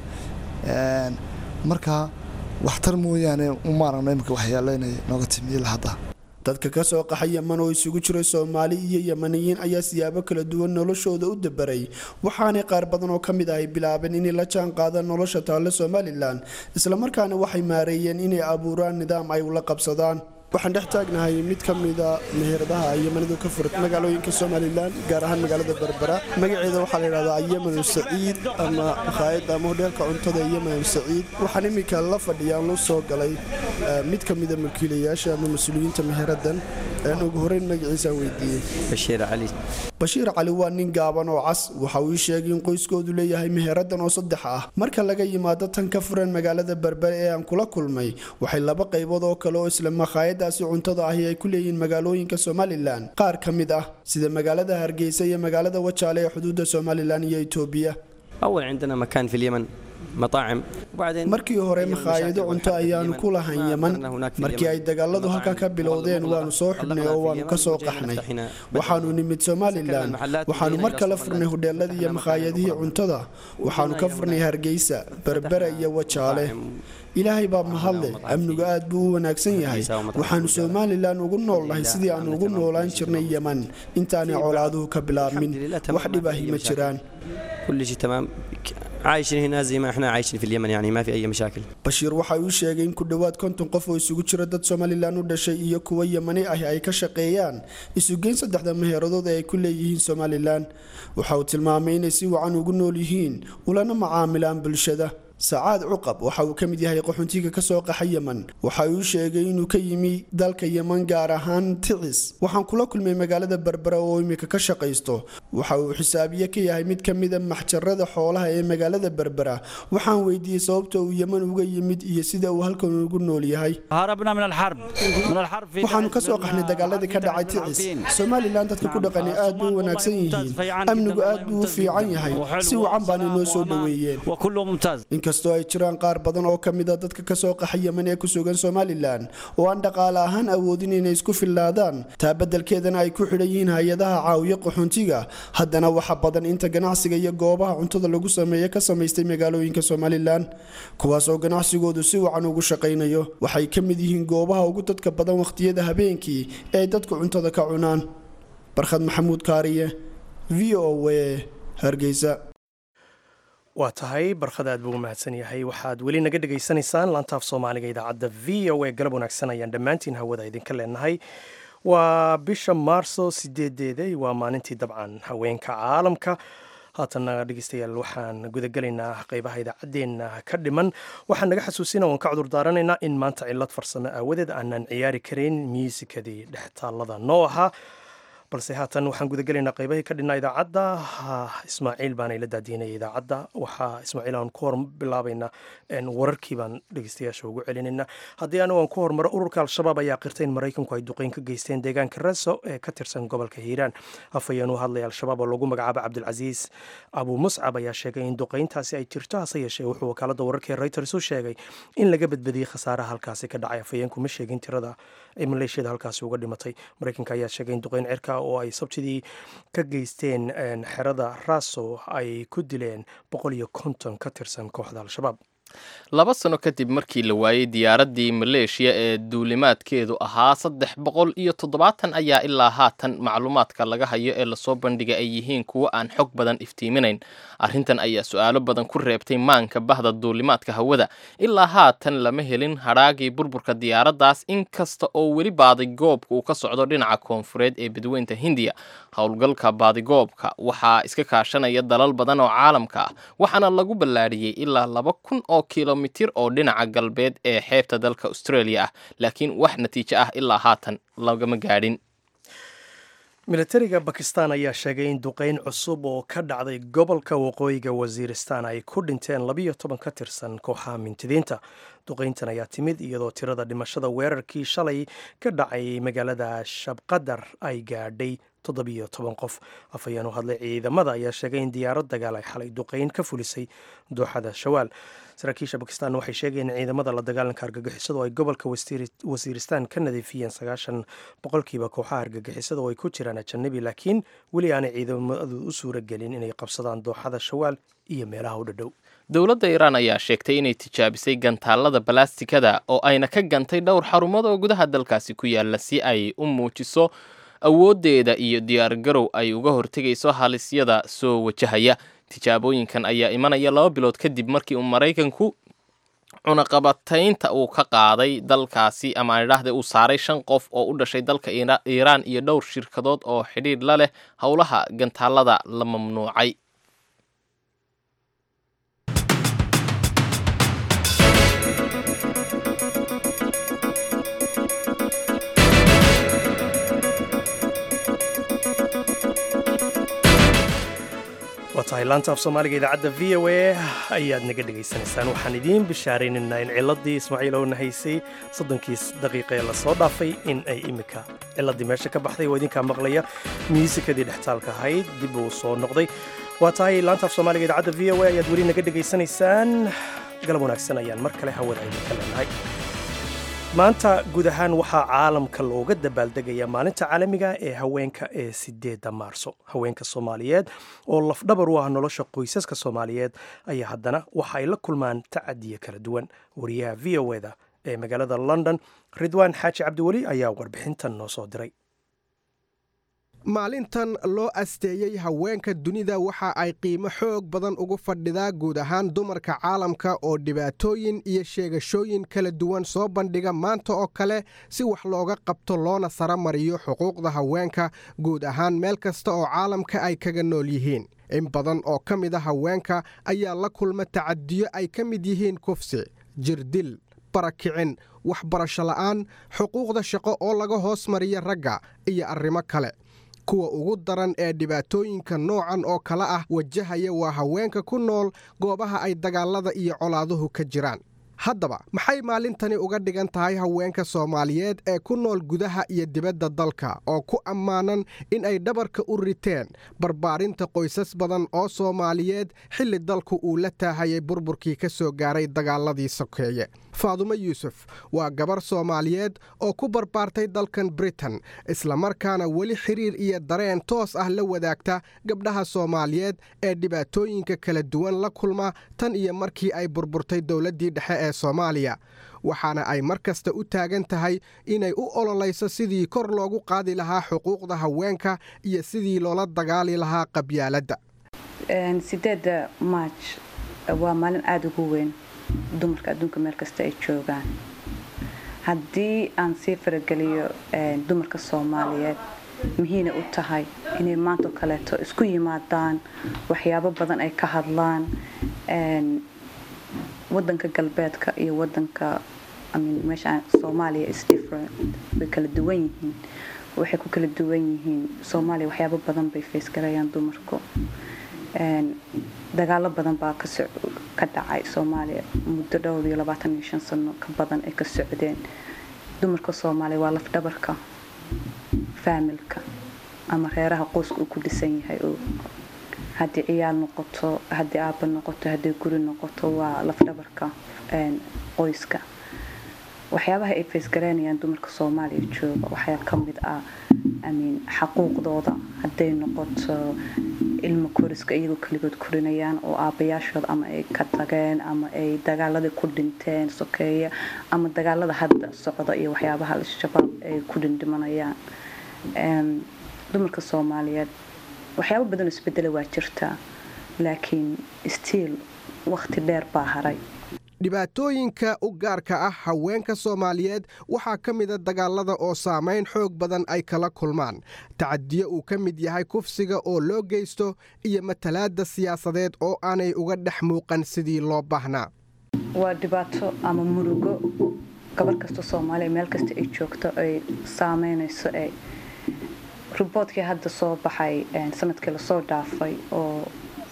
marka waxtar mooyaane uma aragno imika waxyaalo inay nooga timiila hadda dadka ka soo qaxa yeman oo isugu jira soomaali iyo yemaniyiin ayaa siyaabo kala duwan noloshooda u dabaray waxaanay qaar badan oo ka mid ahay bilaabeen inay la jaan qaadaan nolosha taalle somalilan islamarkaana waxay maareeyeen inay abuuraan nidaam ay ula qabsadaan waxaan dhex taagnahay mid ka mida meheradaha yemanidu ka furat magaalooyinka somalilan gaar ahaan magaalada berbera magaceeda waxaa la yidhahdaa yemanu saciid ama makhaayadda ama hodheelka cuntada yemanu saciid waxaan iminka la fadhiyaan lu soo galay mid ka mida mulkiilayaasha ama mas-uuliyiinta meheradan ugu horeyn magaciisaan weydiiyey bashiir cali bashiir cali waa nin gaaban oo cas waxa uu ii sheegay in qoyskoodu leeyahay meheradan oo saddex ah marka laga yimaado tan ka furan magaalada berbere ee aan kula kulmay waxay laba qaybood oo kale oo isla makhaayadaasi cuntada ahi ay ku leeyihiin magaalooyinka somalilan qaar ka mid ah sida magaalada hargeysa iyo magaalada wajaale ee xuduudda somalilan iyo itoobiya أول عندنا مكان في اليمن مطاعم وبعدين markii hore makhaayado cunto ayaanu ku lahayn yeman markii ay dagaaladu halkaa ka bilowdeen waanu soo xidhnay oo waanu ka soo qaxnay waxaanu nimid somalilan waxaanu mar kale furnay hodheeladii iyo makhaayadihii cuntada waxaanu ka furnay hargeysa berbera iyo wajaale ilaahay baa mahadle amnigu aad buu u wanaagsan yahay waxaanu somalilan ugu noolnahay sidii aanu ugu noolaan jirnay yeman intaanay colaaduhu ka bilaabmin wax dhib ahi ma jiraan كل شيء تمام عايشين هنا زي ما احنا عايشين في اليمن يعني ما في اي مشاكل bashiir waxa uu sheegay in ku dhowaad konton qof oo isugu jira dad somalilan u dhashay iyo kuwa yemani ahi ay ka shaqeeyaan isugeyn saddexda meheeradood ee ay ku leeyihiin somalilan waxa uu tilmaamay inay si wacan ugu nool yihiin ulana macaamilaan bulshada sacaad cuqab waxa uu ka mid yahay qaxoontiga ka soo qaxa yeman waxa uu sheegay inuu ka yimi dalka yeman gaar ahaan ticis waxaan kula kulmay magaalada berbera oo imika ka shaqaysto waxa uu xisaabiye ka yahay mid ka mida maxjarada xoolaha ee magaalada berbera waxaan weydiiyey sababta uu yeman uga yimid iyo sida uu halkan ugu nool yahay هربنا من الحرب من الحرب في waxaanu ka soo qaxnay dagaaladii ka dhacay ticis somalilan dadka ku dhaqani aad bay u wanaagsan yihiin amnigu aad buu u fiican yahay si wacan baana inoo soo dhoweeyeen وكله ممتاز inkastoo ay jiraan qaar badan oo ka mid a dadka ka soo qaxa yeman ee ku sugan somalilan oo aan dhaqaale ahaan awoodin inay isku fillaadaan taa beddelkeedana ay ku xidhan yihiin hay-adaha caawiya qaxoontiga haddana waxa badan inta ganacsiga iyo goobaha cuntada lagu sameeya ka samaystay magaalooyinka somalilan kuwaas oo ganacsigoodu si wacan ugu shaqaynayo waxay ka mid yihiin goobaha ugu dadka badan wakhtiyada habeenkii ee ay dadku cuntada ka cunaan barkhad maxamuud kaariye v o a hargeysa waa tahay barkhad aad buu u mahadsan yahay waxaad weli naga dhegaysanaysaan laantaaf soomaaliga idaacadda v o a galab wanaagsan ayaan dhammaantiin hawada idinka leenahay waa bisha maarso sideedeeda waa maalintii dabcan haweenka caalamka haatanna dhegeystayaal waxaan gudagelaynaa qeybaha idaacaddeenna ka dhiman waxaan naga xasuusina oon ka cudur daaranaynaa in maanta cillad farsamo aawadeed aanan ciyaari karayn miisikadii dhextaallada noo ahaa balse haatan waxaan gudagelaynaa qeybahii ka dhinaa idaacadda ismaaciil baana ila daadiinaya idaacadda waxaa ismaaciil aan ku hor bilaabaynaa wararkii baan dhegeystayaasha ugu celinaynaa haddii anigu aan ku hormaro ururka al-shabaab ayaa qirtay in maraykanku ay duqeyn ka geysteen deegaanka reso ee ka tirsan gobolka hiiraan afhayeen u hadlaya al-shabaab oo lagu magacaabo cabdilcasiis abu muscab ayaa sheegay in duqeyntaasi ay jirto hase yeeshee wuxuu wakaalada wararka reuters u sheegay in laga badbadiyey khasaaraha halkaasi ka dhacay afhayeenku ma sheegin tirada ay maleeshiyada halkaasi uga dhimatay maraykanka ayaa sheegay in duqeyn cirka oo ay sabtidii ka geysteen xerada raso ay ku dileen boqol iyo konton ka tirsan kooxda al-shabaab laba sano kadib markii la waayey diyaaraddii maleeshiya ee duulimaadkeedu ahaa saddex boqol iyo toddobaatan ayaa ilaa haatan macluumaadka laga hayo ee lasoo bandhigay ay yihiin kuwo aan xog badan iftiiminayn arrintan ayaa su-aalo badan ku reebtay maanka bahda duulimaadka hawada ilaa haatan lama helin hadhaagii burburka diyaaraddaas inkasta oo weli baadigoobka uu ka socdo dhinaca koonfureed ee badweynta hindiya howlgalka baadigoobka waxaa iska kaashanaya dalal badan oo caalamka ah waxaana lagu ballaadhiyey ilaa laba kun oo kilomitir oo dhinaca galbeed ee xeebta dalka australia ah laakiin wax natiijo ah ilaa haatan lagama gaadhin milatariga bakistan ayaa sheegay in duqeyn cusub oo ka dhacday gobolka waqooyiga wasiiristan ay ku dhinteen labiyo toban ka tirsan kooxaha mintidiinta duqeyntan ayaa timid iyadoo tirada dhimashada weerarkii shalay ka dhacay magaalada shabqadar ay gaadhay toddobiyo toban qof afhayeen u hadlay ciidamada ayaa sheegay in diyaarad dagaal ay xalay duqeyn ka fulisay dooxada shawaal saraakiisha bakistan waxay sheegeen in ciidamada la dagaalanka argagixisadu ay gobolka wasiiristaan ka nadiifiyeen sagaashan boqolkiiba kooxaha argagixisada oo ay ku jiraan ajanabi laakiin weli aanay ciidamadu u suura gelin inay qabsadaan dooxada shawaal iyo meelaha u dhadhow dowladda iiraan ayaa sheegtay inay tijaabisay gantaalada balastikada oo ayna ka gantay dhowr xarumood oo gudaha dalkaasi ku yaala si ay u muujiso awooddeeda iyo diyaargarow ay uga hortegayso halisyada soo wajahaya tijaabooyinkan ayaa imanaya laba bilood kadib markii uu maraykanku cunaqabataynta uu ka qaaday dalkaasi ama aan idhaahda uu saaray shan qof oo u dhashay dalka iiraan iyo dhowr shirkadood oo xidhiidh la leh howlaha gantaalada la mamnuucay waa tahay laanta af soomaaliga idaacadda v o a ayaad naga dhegaysanaysaan waxaan idiin bishaaraynaynaa in ciladii ismaaciil owna haysay soddonkii daqiiqa ee lasoo dhaafay in ay imika ciladii meesha ka baxday oo idinkaa maqlaya muusikadii dhextaalka ahayd dib uu soo noqday waa tahay laanta af soomaaliga idaacadda v o a ayaad weli naga dhegaysanaysaan galab wanaagsan ayaan mar kale hawada idinka leenahay maanta guud ahaan waxaa caalamka looga dabaaldegaya maalinta caalamiga ee haweenka ee sideedda maarso haweenka soomaaliyeed oo lafdhabar u ah nolosha qoysaska soomaaliyeed ayaa haddana waxa ay la kulmaan tacadiya kala duwan wariyaha v o eda ee magaalada london ridwaan xaaji cabdiweli ayaa warbixintan noo soo diray maalintan loo asteeyey haweenka dunida waxa ay qiimo xoog badan ugu fadhidaa guud ahaan dumarka caalamka oo dhibaatooyin iyo sheegashooyin kala duwan soo bandhiga maanta oo kale si wax looga qabto loona saramariyo xuquuqda haweenka guud ahaan meel kasta oo caalamka ay kaga nool yihiin in badan oo ka mid a haweenka ayaa la kulma tacadiyo ay ka mid yihiin kufsi jirdil barakicin waxbarasho la'aan xuquuqda shaqo oo laga hoos mariya ragga iyo arrimo kale kuwa ugu daran ee dhibaatooyinka noocan oo kale ah wajahaya waa haweenka ku nool goobaha ay dagaalada iyo colaaduhu ka jiraan haddaba maxay maalintani uga dhigan tahay haweenka soomaaliyeed ee ku nool gudaha iyo dibadda dalka oo ku ammaanan in ay dhabarka u riteen barbaarinta qoysas badan oo soomaaliyeed xilli dalku uu la taahayay burburkii ka soo gaaray dagaaladii sokeeye faadumo yuusuf waa gabar soomaaliyeed oo ku barbaartay dalkan britain islamarkaana weli xiriir iyo dareen toos ah la wadaagta gabdhaha soomaaliyeed ee dhibaatooyinka kala duwan la kulma tan iyo markii ay burburtay dowladdii dhexe ee soomaaliya waxaana ay mar kasta u taagan tahay inay u ololayso sidii kor loogu qaadi lahaa xuquuqda haweenka iyo sidii loola dagaali lahaa qabyaaladda sideeda maaj waa maalin aada ugu weyn dumarka adduunka meel kasta ay joogaan haddii aan sii farageliyo dumarka soomaaliyeed muhiina u tahay inay maantao kaleeto isku yimaadaan waxyaabo badan ay ka hadlaan wadanka galbeedka iyo wadanka meesha soomaaliya is different way kala duwan yihiin waxay ku kala duwan yihiin soomaaliya waxyaabo badan bay faysgarayaan dumarku dagaalo badan baa ka dhacay soomaaliya muddo dhowr iyo labaatan iyo shan sano ka badan ay ka socdeen dumarka soomaaliya waa lafdhabarka faamilka ama reeraha qoyska uu ku dhisan yahay oo haddii ciyaal noqoto haddii aaba noqoto haddii guri noqoto waa lafdhabarka qoyska waxyaabaha ay faysgaraynayaan dumarka soomaaliya jooga waxaa ka mid ah amin xaquuqdooda hadday noqoto ilmo koriska iyagoo keligood korinayaan oo aabayaashooda ama ay ka tageen ama ay dagaaladii ku dhinteen sokeeya ama dagaalada hadda socda iyo waxyaabaha al-shabaab ay ku dhindhimanayaan dumarka soomaaliyeed waxyaabo badan isbedela waa jirtaa laakiin stiil waqti dheer baa haray dhibaatooyinka u gaarka ah haweenka soomaaliyeed waxaa ka mida dagaalada oo saamayn xoog badan ay kala kulmaan tacadiyo uu ka mid yahay kufsiga oo loo geysto iyo matalaadda siyaasadeed oo aanay uga dhex muuqan sidii loo baahnaa waa dhibaato ama murugo gabar kasta soomaaliya meel kasta ay joogto ay saameynayso e riboodkii hadda soo baxay sanadkii lasoo dhaafay oo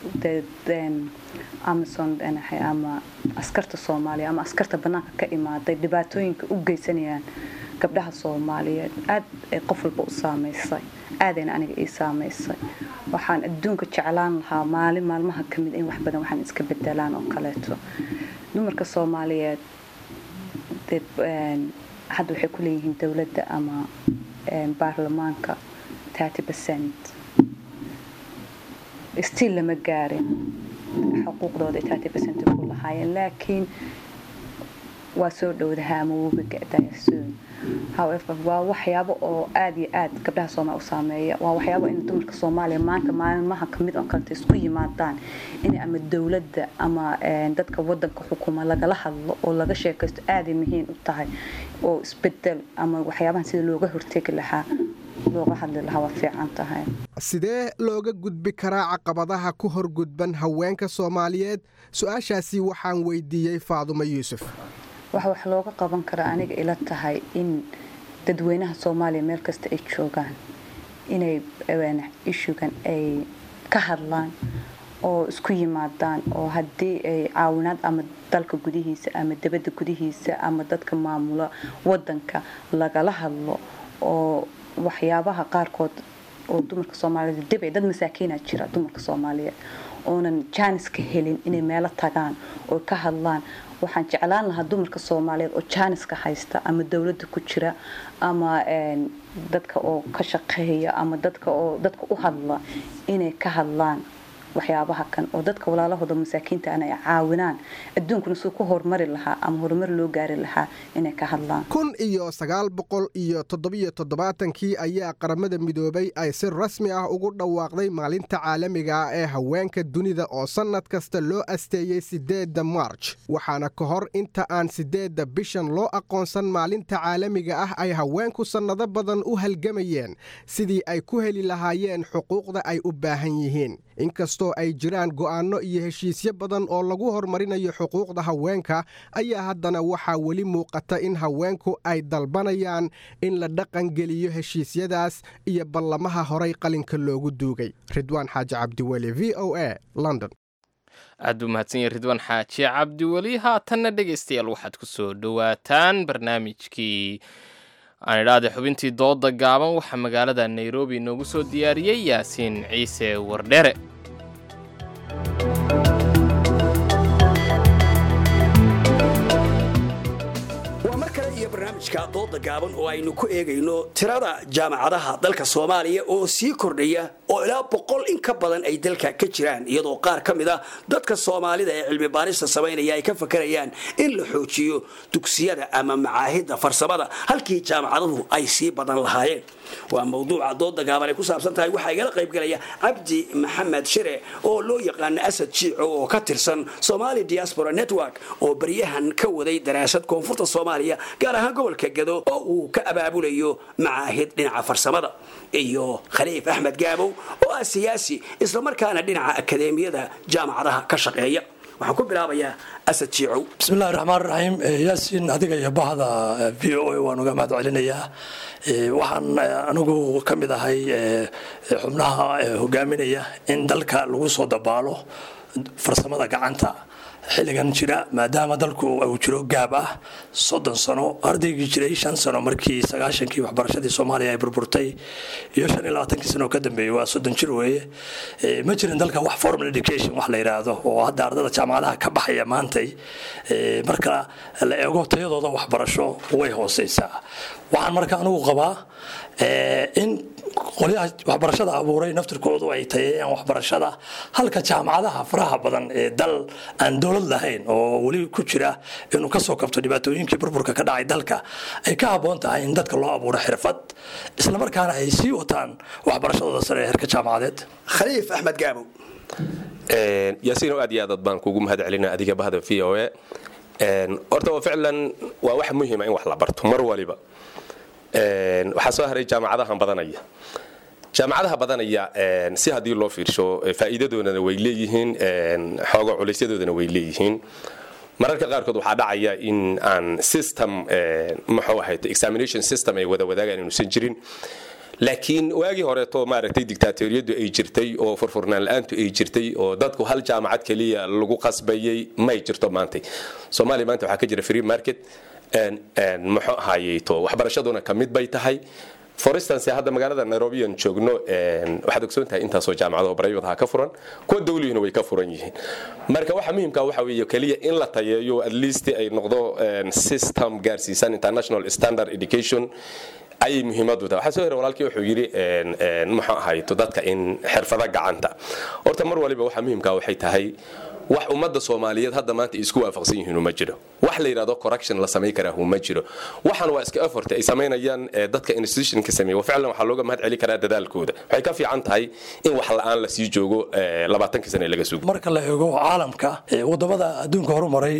amazon ama askarta soomaaliya ama askarta bannaanka ka imaaday dhibaatooyinka u geysanayaan gabdhaha soomaaliyeed aad ay qof walba u saameysay aadayna aniga ii saameysay waxaan adduunka jeclaan lahaa maalin maalmaha ka mid in wax badan waxaan iska bedelaan oo kaleeto dumarka soomaaliyeed hadda waxay ku leeyihiin dowladda ama baarlamaanka percent stiil lama gaarin xuquuqdooda percent ku lahaayeen laakiin waa soo dhowdaha ama wuuga gadayasoon however waa waxyaabo oo aada iyo aad gabdhaha soomaaliya u saameeya waa waxyaabo in dumarka soomaaliya maanta maalmaha kamid oo kaleta isku yimaadaan in ama dowladda ama dadka wadanka xukuma lagala hadlo oo laga sheekaysto aaday muhiim u tahay oo isbedel ama waxyaabahan sida looga hortegi lahaa looga hadli lahaa waa fiican tahay sidee looga gudbi karaa caqabadaha ku horgudban haweenka soomaaliyeed su-aashaasi waxaan weydiiyey faadumo yuusuf waxa wax looga qaban karaa aniga ila tahay in dadweynaha soomaaliya meel kasta ay joogaan inay ishugan ay ka hadlaan oo isku yimaadaan oo haddii ay caawinaad ama dalka gudihiisa ama dibadda gudihiisa ama dadka maamula wadanka lagala hadlo oo waxyaabaha qaarkood oo dumarka soomaaliyeed dib dad masaakiina jira dumarka soomaaliyeed oonan jaaniska helin inay meelo tagaan oo ka hadlaan waxaan jeclaan lahaa dumarka soomaaliyeed oo jaaniska haysta ama dowladda ku jira ama dadka oo ka shaqeeya ama dadka oo dadka u hadla inay ka hadlaan waxyaabaha kan oo dadka walaalahooda masaakiinta ana ay caawinaan adduunkuna suu ku horumari lahaa ama horumar loo gaari lahaa inay ka hadlaan kun iyo sagaal boqol iyo toddobiyo toddobaatankii ayaa qaramada midoobay ay si rasmi ah ugu dhawaaqday maalinta caalamiga ah ee haweenka dunida oo sannad kasta loo asteeyey siddeedda marj waxaana ka hor inta aan siddeedda bishan loo aqoonsan maalinta caalamiga ah ay haweenku sannado badan u halgamayeen sidii ay ku heli lahaayeen xuquuqda ay u baahan yihiin inkastoo ay jiraan go'aanno iyo heshiisyo badan oo lagu horumarinayo xuquuqda haweenka ayaa haddana waxaa weli muuqata in haweenku ay dalbanayaan in la dhaqangeliyo heshiisyadaas iyo ballamaha horay qalinka loogu duugay ridwaan xaaji cabdiweli v o a london aad buu mahadsanya ridwaan xaaji cabdiweli haatanna dhegaystayaal waxaad ku soo dhowaataan barnaamijkii aan idhaahda xubintii dooda gaaban waxaa magaalada nairobi inoogu soo diyaariyey yaasiin ciise wardhere waa mar kale iyo barnaamijka dooda gaaban oo aynu ku eegayno tirada jaamacadaha dalka soomaaliya oo sii kordhaya oo ilaa boqol in ka badan ay dalka ka jiraan iyadoo qaar ka mid a dadka soomaalida ee cilmi baarista samaynaya ay ka fakarayaan in la xoojiyo dugsiyada ama macaahidda farsamada halkii jaamacaduhu ay sii badan lahaayeen waa mawduuca dooda gaaban ay ku saabsan tahay waxaa igala qaybgalaya cabdi maxamed shire oo loo yaqaano asad jiico oo ka tirsan somali diaspora network oo baryahan ka waday daraasad koonfurta soomaaliya gaar ahaan gobolka gado oo uu ka abaabulayo macaahid dhinaca farsamada iyo khaliif axmed gaabow oo ah siyaasi islamarkaana dhinaca akadeemiyada jaamacadaha ka shaqeeya waxaan ku bilaabayaa asad jiicow bismillahi raxmaan raxiim yaasiin adiga iyo bahda v o a waan uga mahad celinayaa waxaan anigu ka mid ahay xubnaha hogaaminaya in dalka lagu soo dabaalo farsamada gacanta xilligan jira maadaama dalku uu jiro gaab ah soddon sano ardaygii jiray shan sano markii sagaashankii waxbarashadii soomaaliya ay burburtay iyo shan iyo labaatankii sano ka dambeeyey waa soddon jir weeye ma jirin dalka wax formal education wax la yidhaahdo oo hadda ardada jaamacadaha ka baxaya maantay marka la eego tayadooda waxbarasho way hooseysaa waxaan marka anigu qabaa in qolyaha waxbarashada abuuray naftirkoodu ay tayeeyaan waxbarashada halka jaamacadaha faraha badan ee dal aan dowlad lahayn oo weli ku jira inuu kasoo kabto dhibaatooyinkii burburka ka dhacay dalka ay ka habboon tahay in dadka loo abuuro xirfad islamarkaana ay sii wataan waxbarashadooda sare ee herka jaamacadeed khaliif axmed gaabow yaasiino aad iyo aad baan kuugu mahad celina adiga bahda v o a horta waa ficlan waa wax muhiima in wax la barto mar waliba waxaa soo haray jaamacadahan badanaya jaamacadaha badanaya si haddii loo fiirsho faa'iidadoodana way leeyihiin xooga culeysyadoodana way leeyihiin mararka qaarkood waxaa dhacaya in aan system muxuu ahayd examination system ay wada wadaagaan inuusan jirin laakiin waagii horeeto maaragtay dictaatoriyadu ay jirtay oo furfurnaan la-aantu ay jirtay oo dadku hal jaamacad keliya lagu qasbayay may jirto maanta soomaaliya maanta waxaa ka jira free market muxuu ahaayeeto waxbarashaduna ka mid bay tahay for instance hadda magaalada nairobi aan joogno waxaad ogsoon tahay intaasoo jaamacado private ha ka furan kuwa dawlihina way ka furan yihiin marka waxa muhiimka waxa weeye keliya in la tayeeyo at least ay noqdo system gaarsiisan international standard education ayay muhiimadu tahay waxaa soo hore walaalkii wuxuu yidhi muxuu ahayto dadka in xirfada gacanta horta mar waliba waxa muhiimka waxay tahay wax ummadda soomaaliyeed hadda maanta isku waafaqsan yihiin uma jiro wax la yidhahdo correction la samayn karaa uma jiro waxan waa iska effort ay samaynayaan dadka institutionka sameeya ficlan waxaa looga mahad celi karaa dadaalkooda waxay ka fiican tahay in wax la-aan la sii joogo labaatankii sane laga sugo marka la eego caalamka wadamada adduunka horumaray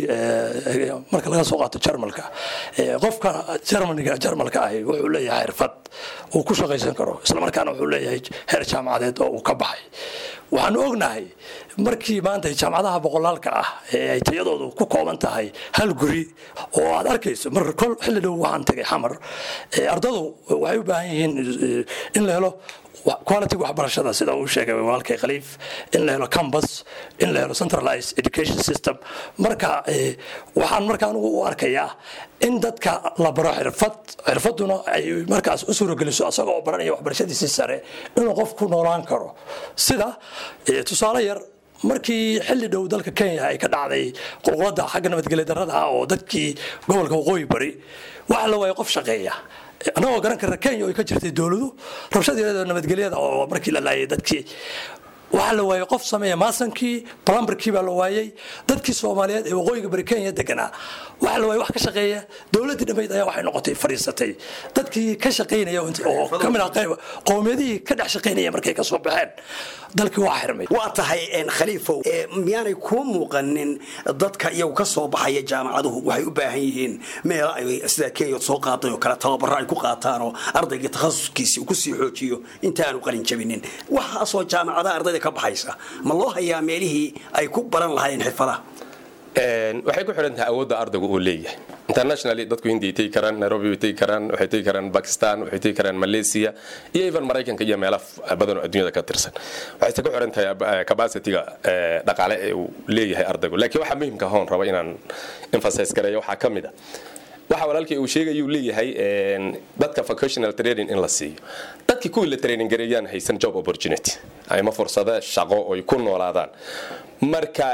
marka laga soo qaato jarmalka qofka jarmaniga jarmalka ahi wuxuu leeyahay xirfad uu ku shaqaysan karo islamarkaana wuxuu leeyahay heer jaamacadeed oo uu ka baxay waxaanu ognahay markii maanta jaamacadaha boqolaalka ah ee ay tayadoodu ku kooban tahay hal guri oo aad arkayso mar kol xilli dhow waxaan tegay xamar ardadu waxay u baahan yihiin in la helo quality waxbarashada sida uu sheegay walaalkay khaliif in la helo campus in la helo centralized education system marka waxaan marka anigu u arkayaa in dadka la baro xirfad xirfaduna ay markaas u suurogeliso asagoo baranaya waxbarashadiisii sare inuu qof ku noolaan karo sida tusaale yar markii xilli dhow dalka kenya ay ka dhacday qulqulada xagga nabadgelya darrada ah oo dadkii gobolka waqooyi bari waxa la waayay qof shaqeeya annagoo garan karna kenya oo ay ka jirtay dowladu rabshadeeda nabadgelyada oo markii la laayay dadkii waxaa la waayay qof sameeya maasankii plumberkii baa la waayay dadkii soomaaliyeed ee waqooyiga bari kenya deganaa waxaa la waayay wax ka shaqeeya dowladdii dhammayd ayaa waxay noqotay fadhiisatay dadkii ka shaqaynaya oo ka mid ah qayb qowmiyadihii ka dhex shaqaynaya markay ka soo baxeen dalkii waa xirmay waa tahay khaliifow miyaanay kuu muuqanin dadka iyagu ka soo baxaya jaamacaduhu waxay u baahan yihiin meel ay sida kenya soo qaaday oo kale tababaro ay ku qaataan oo ardayga takhasuskiisi uu kusii xoojiyo intaanu qalin jabinin waxaasoo jaamacadaha ardayda ka baxaysa ma loo hayaa meelihii ay ku baran lahaayeen xirfadaha waxay ku xidhan tahay awoodda ardaygu uu leeyahay internationally dadku hindiay tegi karaan nairobi way tegi karaan waxay tegi karaan bakistan waxay tegi karaan malaysia iyo even maraykanka iyo meelo badan oo adduunyada ka tirsan waxayse ku xidhan tahay capacityga dhaqaale ee uu leeyahay ardaygu laakiin waxaa muhiimka hoon raba inaan emphasize gareeyo waxaa ka mid a waxa walaalkii uu sheegayuu leeyahay dadka vocational training in la siiyo dadkii kuwii la training gareeyaan haysan job opportunity ama fursado shaqo oy ku noolaadaan marka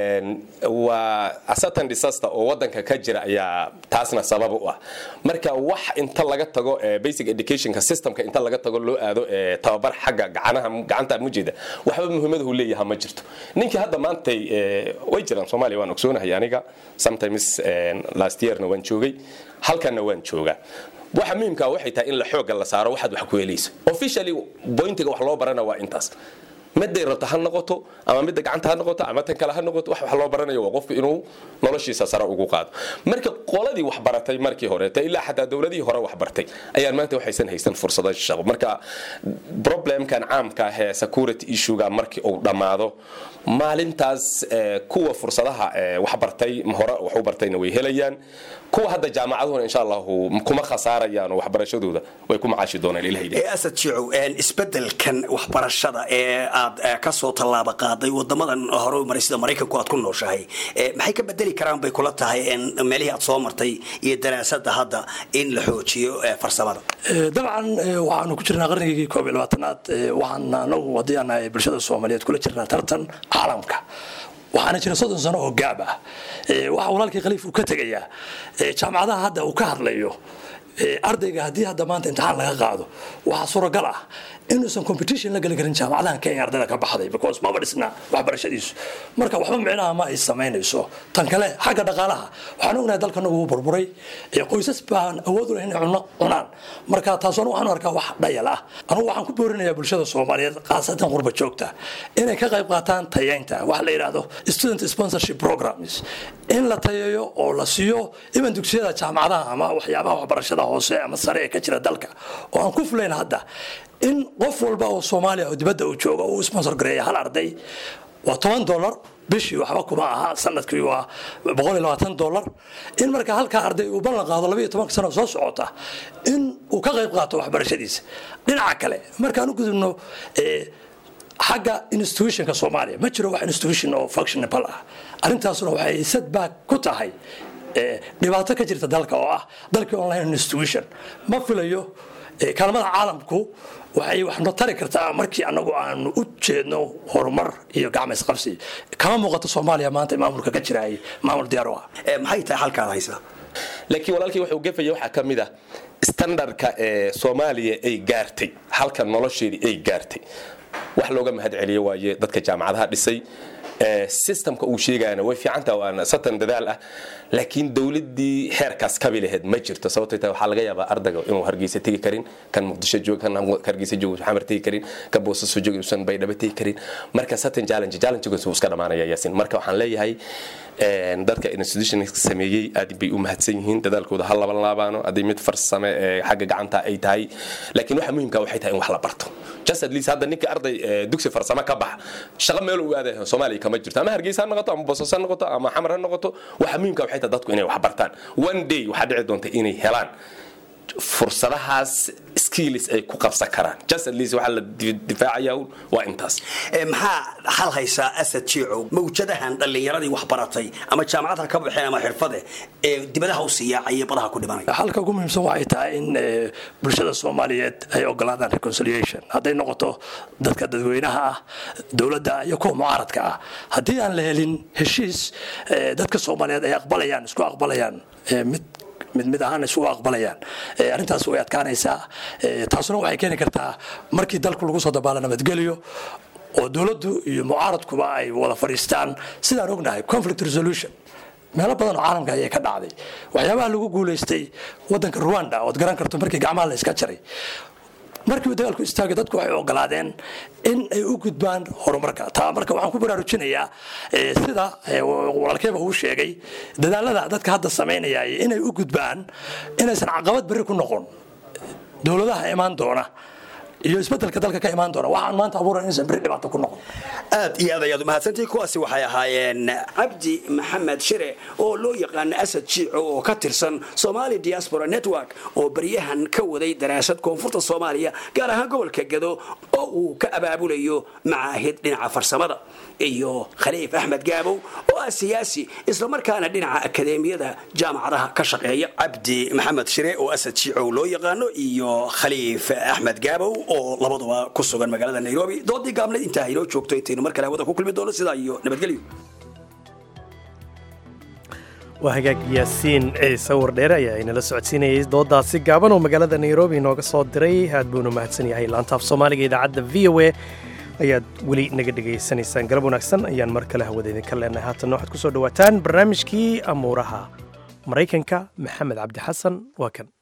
waa asatan disaster oo wadanka ka jira ayaa taasna sabab u ah marka wax inta laga tago basic educationka systemka inta laga tago loo aado tababar xagga gacanaha gacanta mujeeda waxba muhiimadahu leeyaha ma jirto ninkii hadda maantay way jiraan soomaaliya waan ogsoonahay aniga sometimes last yearna waan joogay halkanna waan joogaa waxa muhiimka waxay tahay in la xooga la saaro waxaad wax ku helayso officially pointiga wax loo barana waa intaas miday rabto ha noqoto ama midda gacanta ha noqoto ama tan kale ha noqoto wax wax loo baranayo waa qofku inuu noloshiisa sare ugu qaado marka qoladii wax baratay markii horeeta ilaa xataa dowladihii hore wax bartay ayaan maanta waxaysan haysan fursado shaqo marka problemkan caamka ah ee security issuega markii uu dhammaado maalintaas kuwa fursadaha wax bartay hore wax u bartayna way helayaan kuwa hadda jaamacaduhuna insha allahu kuma khasaarayaan oo waxbarashadooda way ku macaashi doonaan ilahay asad jicow isbedelkan waxbarashada ee aad ka soo tallaaba qaaday wadamadan hore u maray sida maraykanku aad ku nooshahay maxay ka bedeli karaan bay kula tahay meelihii aad soo martay iyo daraasada hadda in la xoojiyo farsamada dabcan waxaanu ku jirnaa qarnigii koob iyo labaatanaad waxaan anagu haddii aan nahay bulshada soomaaliyeed kula jirnaa tartan caalamka waxaana jira soddon sano oo gaab ah waxa walaalkii khaliif uu ka tegayaa jaamacadaha hadda uu ka hadlayo ardayga haddii hadda maanta imtixaan laga qaado waxaa suuragal ah inuusan competition la geli karin jaamacadahan kenya ardayda ka baxday because maba dhisna waxbarashadiisu marka waxba micnaha ma ay samaynayso tan kale xagga dhaqaalaha waxaan ognahay dalkanagu wuu burburay qoysas baan awood u leh inay cuno cunaan marka taas anu waxaan arkaa wax dhayal ah anugu waxaan ku boorinayaa bulshada soomaaliyeed khaasatan qurba joogta inay ka qayb qaataan tayeynta waxa la yidhaahdo student sponsorship programs in la tayeeyo oo la siiyo iban dugsiyada jaamacadaha ama waxyaabaha waxbarashada hoose ama sare ee ka jira dalka oo aan ku fulayn hadda in qof walba oo soomaaliya oo dibadda uu joogo uu sponsor gareeya hal arday waa toban dollar bishii waxba kuma aha sanadkii waa boqol iyo labaatan dollar in marka halkaa arday uu ballan qaado labaiyo tobanka sano soo socota in uu ka qayb qaato waxbarashadiisa dhinaca kale markaan u gudubno xagga institutionka soomaaliya ma jiro wax institution oo functionable ah arrintaasuna waxay setback ku tahay dhibaato ka jirta dalka oo ah dalkii online institution ma filayo kaalmada caalamku waxay wax noo tari kartaa markii anagu aanu u jeedno horumar iyo gacma isqabsi kama muuqato soomaaliya maanta maamulka ka jiraay maamul diyaar u ah maxay tahay halkaad haysaa laakiin walaalkii wuxuu gefaya waxaa ka mid ah standardka ee soomaaliya ay gaartay halka nolosheedii ay gaartay wax looga mahad celiyo waaye dadka jaamacadaha dhisay systemka uu sheegayana way fiicantaha waana satan dadaal ah laakiin dowladii xeerkaas kabi laheyd ma jirto sababtay tahay waxaa laga yaabaa ardayga inuu hargeysa tegi karin kan muqdisho joog kan hargeysa joog xamar tegi karin kan boosaaso joog uusan baydhabo tegi karin marka satan challenge challengegaas wuu iska dhamaanaya yaasin marka waxaan leeyahay dadka institution sameeyey aad bay u mahadsan yihiin dadaalkooda ha laban laabaano haddii mid farsame ee xagga gacanta ay tahay laakiin waxa muhiimka waxay tahay in wax la barto just at least hadda ninka arday dugsi farsamo ka baxa shaqo meel uu aadayo soomaaliya kama jirto ama hargeysa ha noqoto ama boosaaso ha noqoto ama xamar ha noqoto waxa muhiimka waxay tahay dadku inay wax bartaan one day waxaa dhici doonta inay helaan fursadahaas skills ay ku qabsan karaan just at least waxaa la difaacaya waa intaas maxaa hal haysaa asad jiicow mawjadahan dhallinyaradii wax baratay ama jaamacadha ka baxeen ama xirfade ee dibadaha u siyaacaya badaha ku dhimanaya halka ugu muhiimsan waxay tahay in bulshada soomaaliyeed ay ogolaadaan reconciliation hadday noqoto dadka dadweynaha ah dowladda iyo kuwa mucaaradka ah haddii aan la helin heshiis dadka soomaaliyeed ay aqbalayaan isku aqbalayaan mid mid mid ahaan isugu aqbalayaan arrintaas way adkaanaysaa taasuna waxay keeni kartaa markii dalku lagu soo dabaalo nabadgelyo oo dowladdu iyo mucaaradkuba ay wada fadhiistaan sidaan ognahay conflict resolution meelo badan oo caalamka ayay ka dhacday waxyaabaha lagu guulaystay wadanka ruanda ood garan karto markii gacmaha la iska jaray markii uu dagaalku istaagay dadku waxay ogolaadeen in ay u gudbaan horumarka taa marka waxaan ku baraarujinayaa sida walaalkeeba uu sheegay dadaalada dadka hadda samaynaya inay u gudbaan inaysan caqabad berri ku noqon dowladaha imaan doona iyo isbedelka dalka ka imaan doona waxaan maanta abuuran inaysan berri dhibaato ku noqon aad iyo aad ayaad umahadsantihi kuwaasi waxay ahaayeen cabdi maxamed shire oo loo yaqaana asad jiico oo ka tirsan somali diaspora network oo baryahan ka waday daraasad koonfurta soomaaliya gaar ahaan gobolka gado oo uu ka abaabulayo macaahid dhinaca farsamada iyo khaliif axmed gaabow oo ah siyaasi islamarkaana dhinaca akadeemiyada jaamacadaha ka shaqeeya cabdi maxamed shire oo asad jiico loo yaqaano iyo khaliif axmed gaabow oo labaduba ku sugan magaalada nairobi doodii gaabneed intaa inoo joogto intaynu mar kale hawada ku kulmi doono sidaa iyo nabadgelyo waa hagaag yaasiin ciise wardheere ayaa inala socodsiinayay doodaasi gaaban oo magaalada nairobi inooga soo diray aad buunu mahadsan yahay laantaaf soomaaliga idaacadda v o a ayaad weli naga dhegaysanaysaan galab wanaagsan ayaan mar kale hawada idinka leenahay haatanna waxaad ku soo dhowaataan barnaamijkii amuuraha maraykanka maxamed cabdi xasan waa kan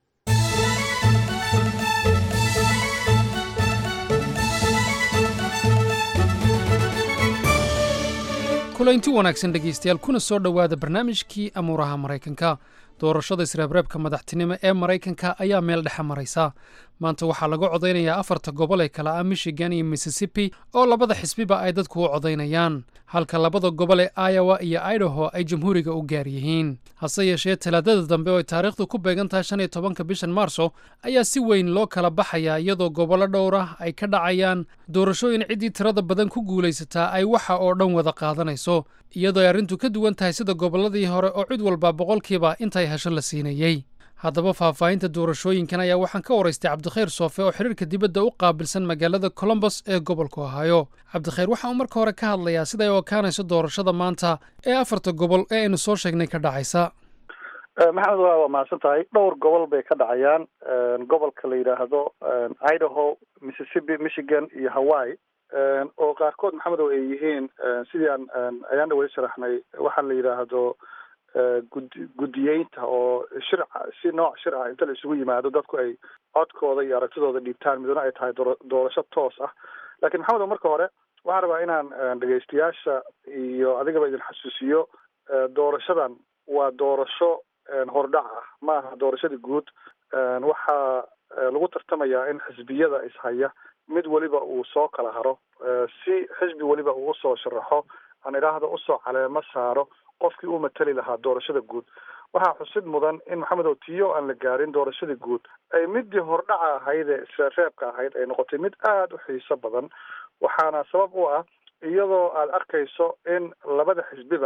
kulanti wanaagsan dhegaystayaal kuna soo dhowaada barnaamijkii amuuraha maraykanka doorashada isreebreebka madaxtinimo ee maraykanka ayaa meel dhexe maraysa maanta waxaa laga codaynayaa afarta gobol ee kale ah michigan iyo mississippi oo labada xisbiba ay dadku u codaynayaan halka labada gobol ee iowa iyo idaho ay jamhuuriga u gaar yihiin hase yeeshee talaadada dambe oo ay taariikhdu ku beegan tahay shan iyo tobanka bishan maarso ayaa si weyn loo kala baxayaa iyadoo gobollo dhowr ah ay ka dhacayaan doorashooyin ciddii tirada badan ku guulaysataa ay waxa oo dhan wada qaadanayso iyadoo ay arrintu ka duwan tahay sida gobolladii hore oo cid walba boqolkiiba intay hesho la siinayey haddaba faahfaahinta doorashooyinkan ayaa waxaan ka waraystay cabdikhayr soofe oo xiriirka dibadda u qaabilsan magaalada colombos ee gobolka ohaayo cabdikhayr waxa uu marka hore ka hadlayaa siday u ekaanayso doorashada maanta ee afarta gobol ee aynu soo sheegnay ka dhacaysa maxamed waa waa mahadsan tahay dhowr gobol bay ka dhacayaan gobolka la yidhaahdo idaho mississippi michigan iyo hawaii oo qaarkood maxamed oo ay yihiin sidii aan ayaan dhawey sharaxnay waxaa la yidhaahdo gud guddiyeynta oo shir si nooc shir ah inta la isugu yimaado dadku ay codkooda iyo aragtidooda dhiibtaan midna ay tahay doora doorasho toos ah laakiin maxamed oo marka hore waxaan rabaa inaan dhegaystayaasha iyo adigaba idin xasuusiyo doorashadan waa doorasho hordhac ah ma aha doorashadii guud waxaa lagu tartamayaa in xisbiyada ishaya mid weliba uu soo kala haro si xisbi weliba uu usoo sharaxo aan idhaahda usoo caleemo saaro qofkii u matali lahaa doorashada guud waxaa xusid mudan in maxamed otiyo aan la gaarin doorashadii guud ay midii hordhaca ahayd ee isreebreebka ahayd ay noqotay mid aada u xiiso badan waxaana sabab u ah iyadoo aada arkayso in labada xisbiba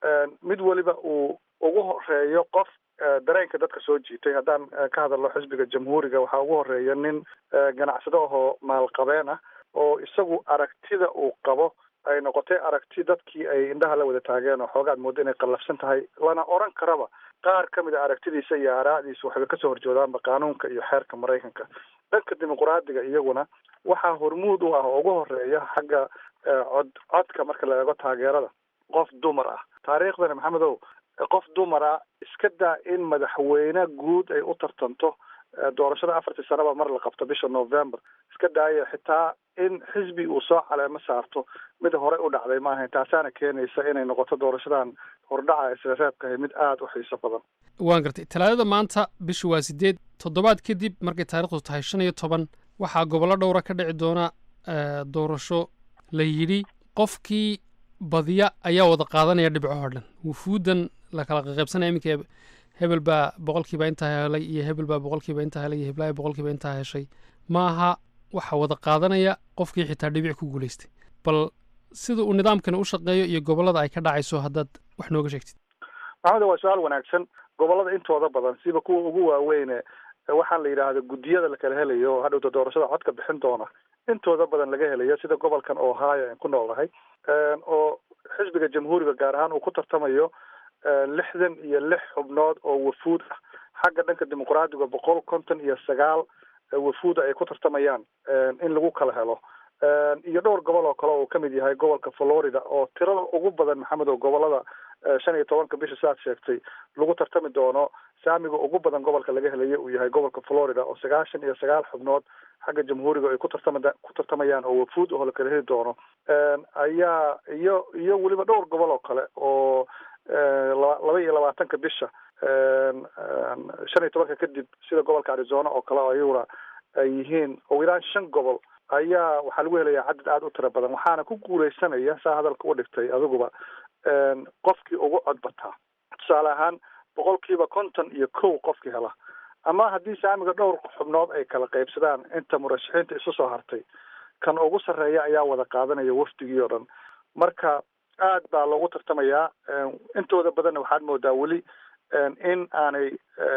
mid weliba uu ugu horeeyo qof dareenka dadka soo jiitay haddaan ka hadalno xisbiga jamhuuriga waxaa ugu horeeya nin ganacsado ahoo maalqabeen ah oo isagu aragtida uu qabo ay noqotay aragti dadkii ay indhaha la wada taageen oo xoogaad moodo inay qallafsan tahay lana oran karaba qaar ka mid a aragtidiisa iyo aaraa'diisa waxayba kasoo horjoodaanba qaanuunka iyo xeerka maraykanka dhanka dimuqraadiga iyaguna waxaa hormuud u ah oo ugu horeeya xagga cod codka marka la eego taageerada qof dumar ah taariikhdana maxamedow qof dumara iska daa in madaxweyne guud ay u tartanto doorashada afartii sanaba mar la qabto bisha november iska daaya xitaa in xisbi uu soo caleemo saarto mid horey u dhacday ma ahayn taasaana keenaysa inay noqoto doorashadan hordhaca isla reebkahay mid aada u xiiso badan waan gartay talaadada maanta bishu waa sideed toddobaad kadib markay taarikhdu tahay shan iyo toban waxaa gobollo dhowra ka dhici doona doorasho la yidhi qofkii badiya ayaa wada qaadanaya dhibco oo dhan wufuuddan la kala qaqaybsanaya iminka hebel baa boqolkiiba intaa helay iyo hebel baa boqolkiiba intaa helay iyo heblaaya boqolkiiba intaa heshay maaha waxaa wada qaadanaya qofkii xitaa dhibic ku guulaystay bal sida uu nidaamkani u shaqeeyo iyo gobollada ay ka dhacayso haddaad wax nooga sheegtid maxamed waa su-aal wanaagsan gobollada intooda badan siba kuwa ugu waaweyne waxaan la yidhaahda guddiyada la kala helayo oo hadhowta doorashada codka bixin doona intooda badan laga helayo sida gobolkan ohio aan ku noolahay oo xisbiga jamhuuriga gaar ahaan uu ku tartamayo lixdan iyo lix xubnood oo wafuud ah xagga dhanka dimuqraadiga boqol konton iyo sagaal wafuuda ay ku tartamayaan in lagu kala helo iyo dhowr gobol oo kale oo uu ka mid yahay gobolka florida oo tirada ugu badan maxamed oo gobolada shan iyo tobanka bisha siaad sheegtay lagu tartami doono saamiga ugu badan gobolka laga helayo uu yahay gobolka florida oo sagaashan iyo sagaal xubnood xagga jamhuuriga ay ku tartama ku tartamayaan oo wafuud oo la kala heli doono ayaa iyo iyo weliba dhowr gobol oo kale oo laba iyo labaatanka bisha shan iyo tobanka kadib sida gobolka arizona oo kale oo ayaguna ay yihiin ugu yaraan shan gobol ayaa waxaa lagu helayaa cadad aada u tiro badan waxaana ku guuleysanaya saa hadalka u dhigtay adiguba qofkii ugu cod bataa tusaale ahaan boqolkiiba konton iyo kow qofkii hela ama haddii saamiga dhowr xubnood ay kala qaybsadaan inta murashaxiinta isu soo hartay kan ugu sarreeya ayaa wada qaadanaya wafdigii oo dhan marka aad baa loogu tartamayaa intooda badanna waxaad moodaa weli in aanay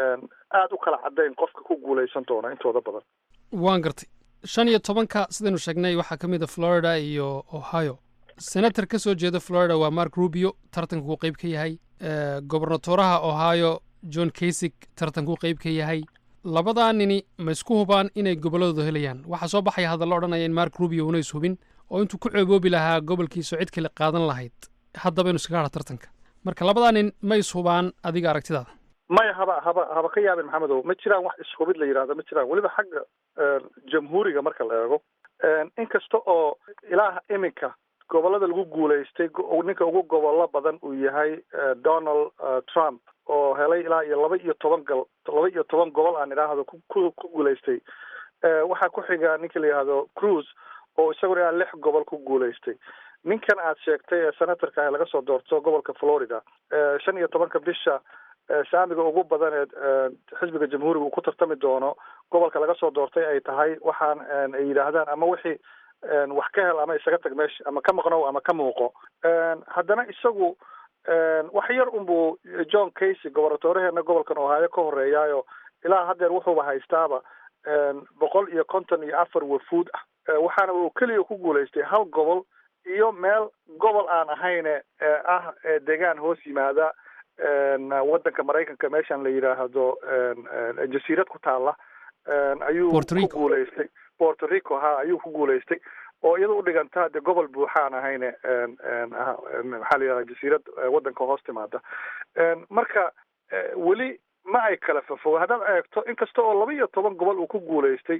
aada u kala caddayn qofka ku guuleysan doona intooda badan waan gartay shan iyo tobanka sidaynu sheegnay waxaa ka mid a florida iyo ohio senator ka soo jeeda florida waa mark rubio tartankuu qeyb ka yahay gobernatoraha ohio john kasig tartankuu qeyb ka yahay labadaa nini ma isku hubaan inay gobolladooda helayaan waxaa soo baxaya hadallo odhanaya in mark rubio una is hubin oo intuu ku ceeboobi lahaa gobolkiisa cid kale qaadan lahayd haddaba inu iskaga hadha tartanka marka labadaa nin ma is hubaan adiga aragtidaada maya haba haba haba ka yaabin maxamedow ma jiraan wax ishubid la yidhahdo ma jiraan weliba xagga jamhuuriga marka la eego inkasta oo ilaa iminka gobollada lagu guulaystay ninka ugu gobollo badan uu yahay donald trump oo helay ilaa iyo laba iyo toban gal laba iyo toban gobol aan idhaahdo ku ku guulaystay waxaa ku xiga ninka la yidhahdo cruise oo isaguna ilaa lix gobol ku guulaystay ninkan aad sheegtay ee senatorka ah laga soo doorto gobolka florida shan iyo tobanka bisha saamiga ugu badan ee xisbiga jamhuuriga uu ku tartami doono gobolka laga soo doortay ay tahay waxaan ay yidhaahdaan ama wixii wax ka hel ama isaga tag meesha ama ka maqnow ama ka muuqo haddana isagu wax yar unbuu john casey gobornatoraheena gobolkan ohaayo ka horeeyaayo ilaa haddeer wuxuuba haystaaba boqol iyo konton iyo afar wafuud ah waxaana uu keliya ku guulaystay hal gobol iyo meel gobol aan ahayne ah deegaan hoos yimaada waddanka maraykanka meeshan la yidhaahdo jasiirad ku taala ayuu ku guulaystay porto rico ha ayuu ku guulaystay oo iyada u dhiganta dee gobol buuxaan ahayne maxaa la yidhahda jasiirad waddanka hoos timaada marka weli ma ay kala fafo haddaad eegto inkasta oo laba iyo toban gobol uu ku guulaystay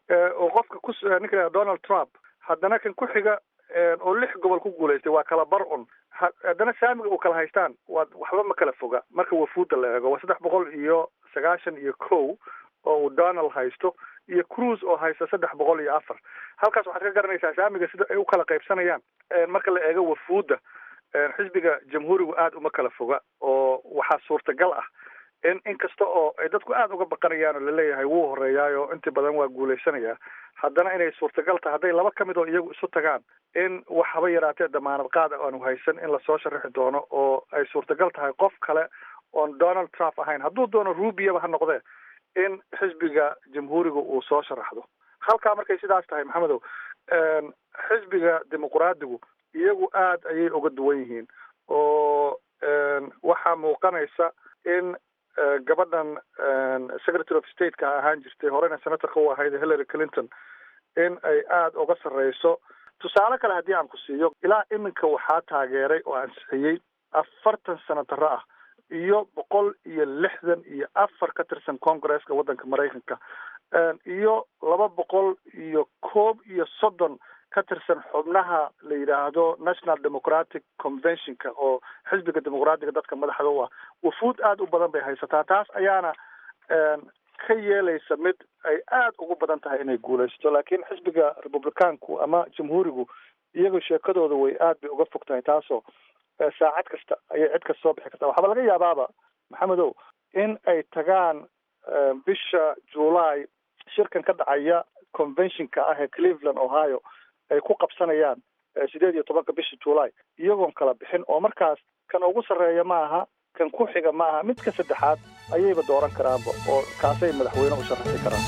oo qofka ku ninka la donald trump haddana kan ku xiga oo lix gobol ku guulaystay waa kala bar un haddana saamiga uu kala haystaan waa waxba ma kala foga marka wafuudda la eego waa saddex boqol iyo sagaashan iyo kow oo uu donald haysto iyo cruise oo haysta saddex boqol iyo afar halkaas waxaad ka garanaysaa saamiga sida ay u kala qaybsanayaan marka la eego wafuudda xisbiga jamhuurigu aada uma kala foga oo waxaa suurtagal ah in inkasta oo ay dadku aada uga baqanayaan oo laleeyahay wuu horeeyaayo intii badan waa guuleysanayaa haddana inay suurtagal tahay hadday laba ka mid oo iyagu isu tagaan in wax haba yaraatee damaanad qaad aanu haysan in lasoo sharaxi doono oo ay suurtagal tahay qof kale oon donald trump ahayn hadduu doono rubiaba ha noqdee in xisbiga jamhuuriga uu soo sharaxdo halkaa markay sidaas tahay maxamedow xisbiga dimuqraadigu iyagu aada ayay uga duwan yihiin oo waxaa muuqanaysa in gabadhan secretary of stateka ahaan jirtay horena senatorka u ahayd hillary clinton in ay aada uga sarreyso tusaale kale haddii aan ku siiyo ilaa iminka waxaa taageeray oo ansixiyey afartan senataro ah iyo boqol iyo lixdan iyo afar ka tirsan congresska waddanka maraykanka iyo laba boqol iyo koob iyo soddon ka tirsan xubnaha la yidhaahdo national democratic conventionka oo xisbiga dimuqraatiga dadka madaxda u ah wufuud aada u badan bay haysataa taas ayaana ka yeelaysa mid ay aada ugu badan tahay inay guulaysato laakiin xisbiga republicaanku ama jamhuurigu iyaga sheekadooda way aad bay uga fog tahay taasoo saacad kasta ayay cid kasta soo bixi kartaa waxaaba laga yaabaaba maxamedow in ay tagaan bisha july shirkan ka dhacaya conventionka ah ee cleveland ohio ay ku qabsanayaan sideed iyo tobanka bisha july iyagoon kala bixin oo markaas kan ugu sarreeya ma aha kan ku xiga ma aha midka saddexaad ayayba dooran karaanba oo kaasay madaxweyne u sharaxi karaan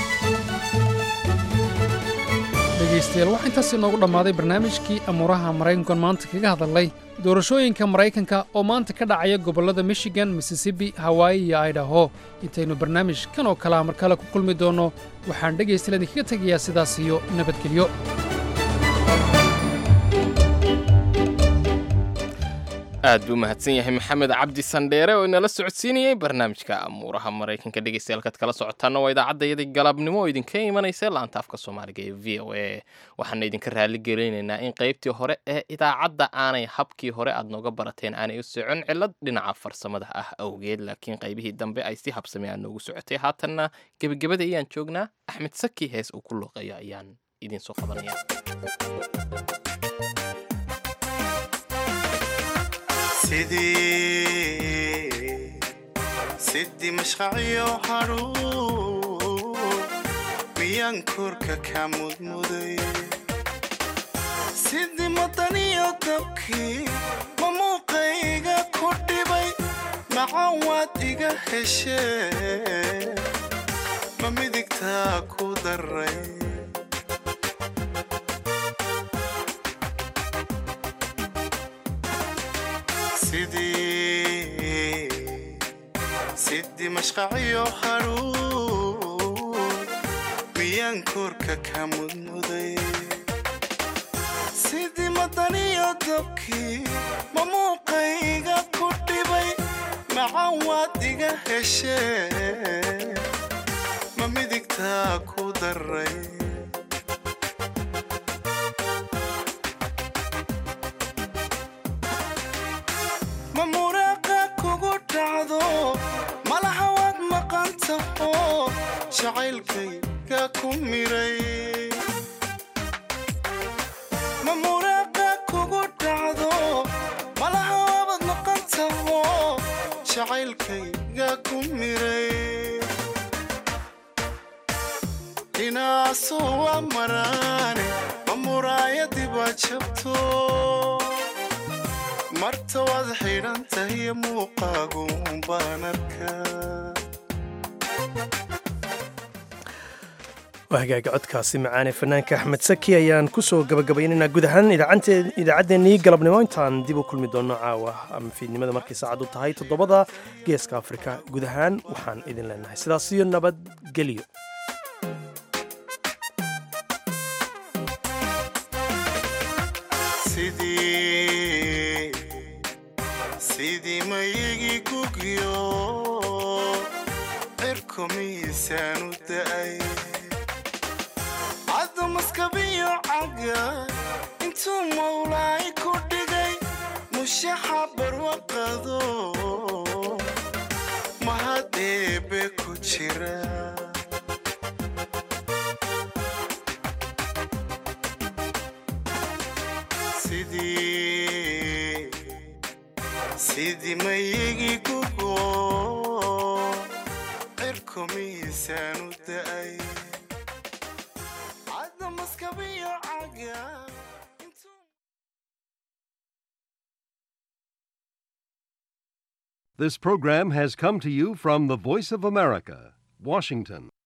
dhegaystayaal waxaa intaas inoogu dhammaaday barnaamijkii amuuraha maraykankan maanta kaga hadalnay doorashooyinka maraykanka oo maanta ka dhacaya gobollada michigan mississippi hawaayi iyo idaho intaynu barnaamij kan oo kalea mar kale ku kulmi doonno waxaan dhegaystayaal idinkaga tegayaa sidaas iyo nabadgelyo aad buu mahadsan yahay maxamed cabdi sandheere oo inala socodsiinayey barnaamijka amuuraha maraykanka dhegeystayaal kala socotaana waa idaacadayadii galabnimo oo idinka imanaysa laanta afka soomaaliga ee v o a waxaana idinka raali gelinaynaa in qaybtii hore ee idaacadda aanay habkii hore aad nooga barateen aanay u socon cilad dhinaca farsamada ah awgeed laakiin qaybihii dambe ay si habsame aa noogu socotay haatanna gebagabada ayaan joognaa axmed saki hees uu ku looqeeyo ayaan idinsoo qabanaya sidii mashqaciyo hadhuur miyaan korka ka mudmuday sidii madaniyo dabkii ma muuqayga ku dhibay macan waad iga heshee ma midigtaa ku daray sidii mashqaciyo hadhuur miyaan korka ka mudmuday sidii madaniyo dabkii ma muuqayga ku dhibay macan waad iga heshee ma midigtaa ku daray ma muraaqa kugu dhacdo malaha waad maqan taho jacaylkayga ku miray ma muraaqa kugu dhacdo malaha waabad maqan taho jacaylkayga ku miray inaasu waa maraane ma muraayadiba jabto marta waad xidhan tahay muuqaagu baan arkaa waa hagaaga codkaasi macaane fanaanka axmed saki ayaan ku soo gabagabaynaynaa guud ahaan idaacaddeenii galabnimo intaan dib u kulmi doonno caawa ama fiidnimada markay saacaddu tahay toddobada geeska afrika guud ahaan waxaan idin leenahay sidaas iyo nabadgelyo sidii mayigi gugyo cirku miisaan u da'ay caddu maskabiyo caga intuu mawlaay ku dhigay mushaxa barwaqado mahad eebe ku jira sidii sidii mayigi gugo geesaanu da'ay cadda maskabiyo caga This program has come to you from the Voice of America, Washington.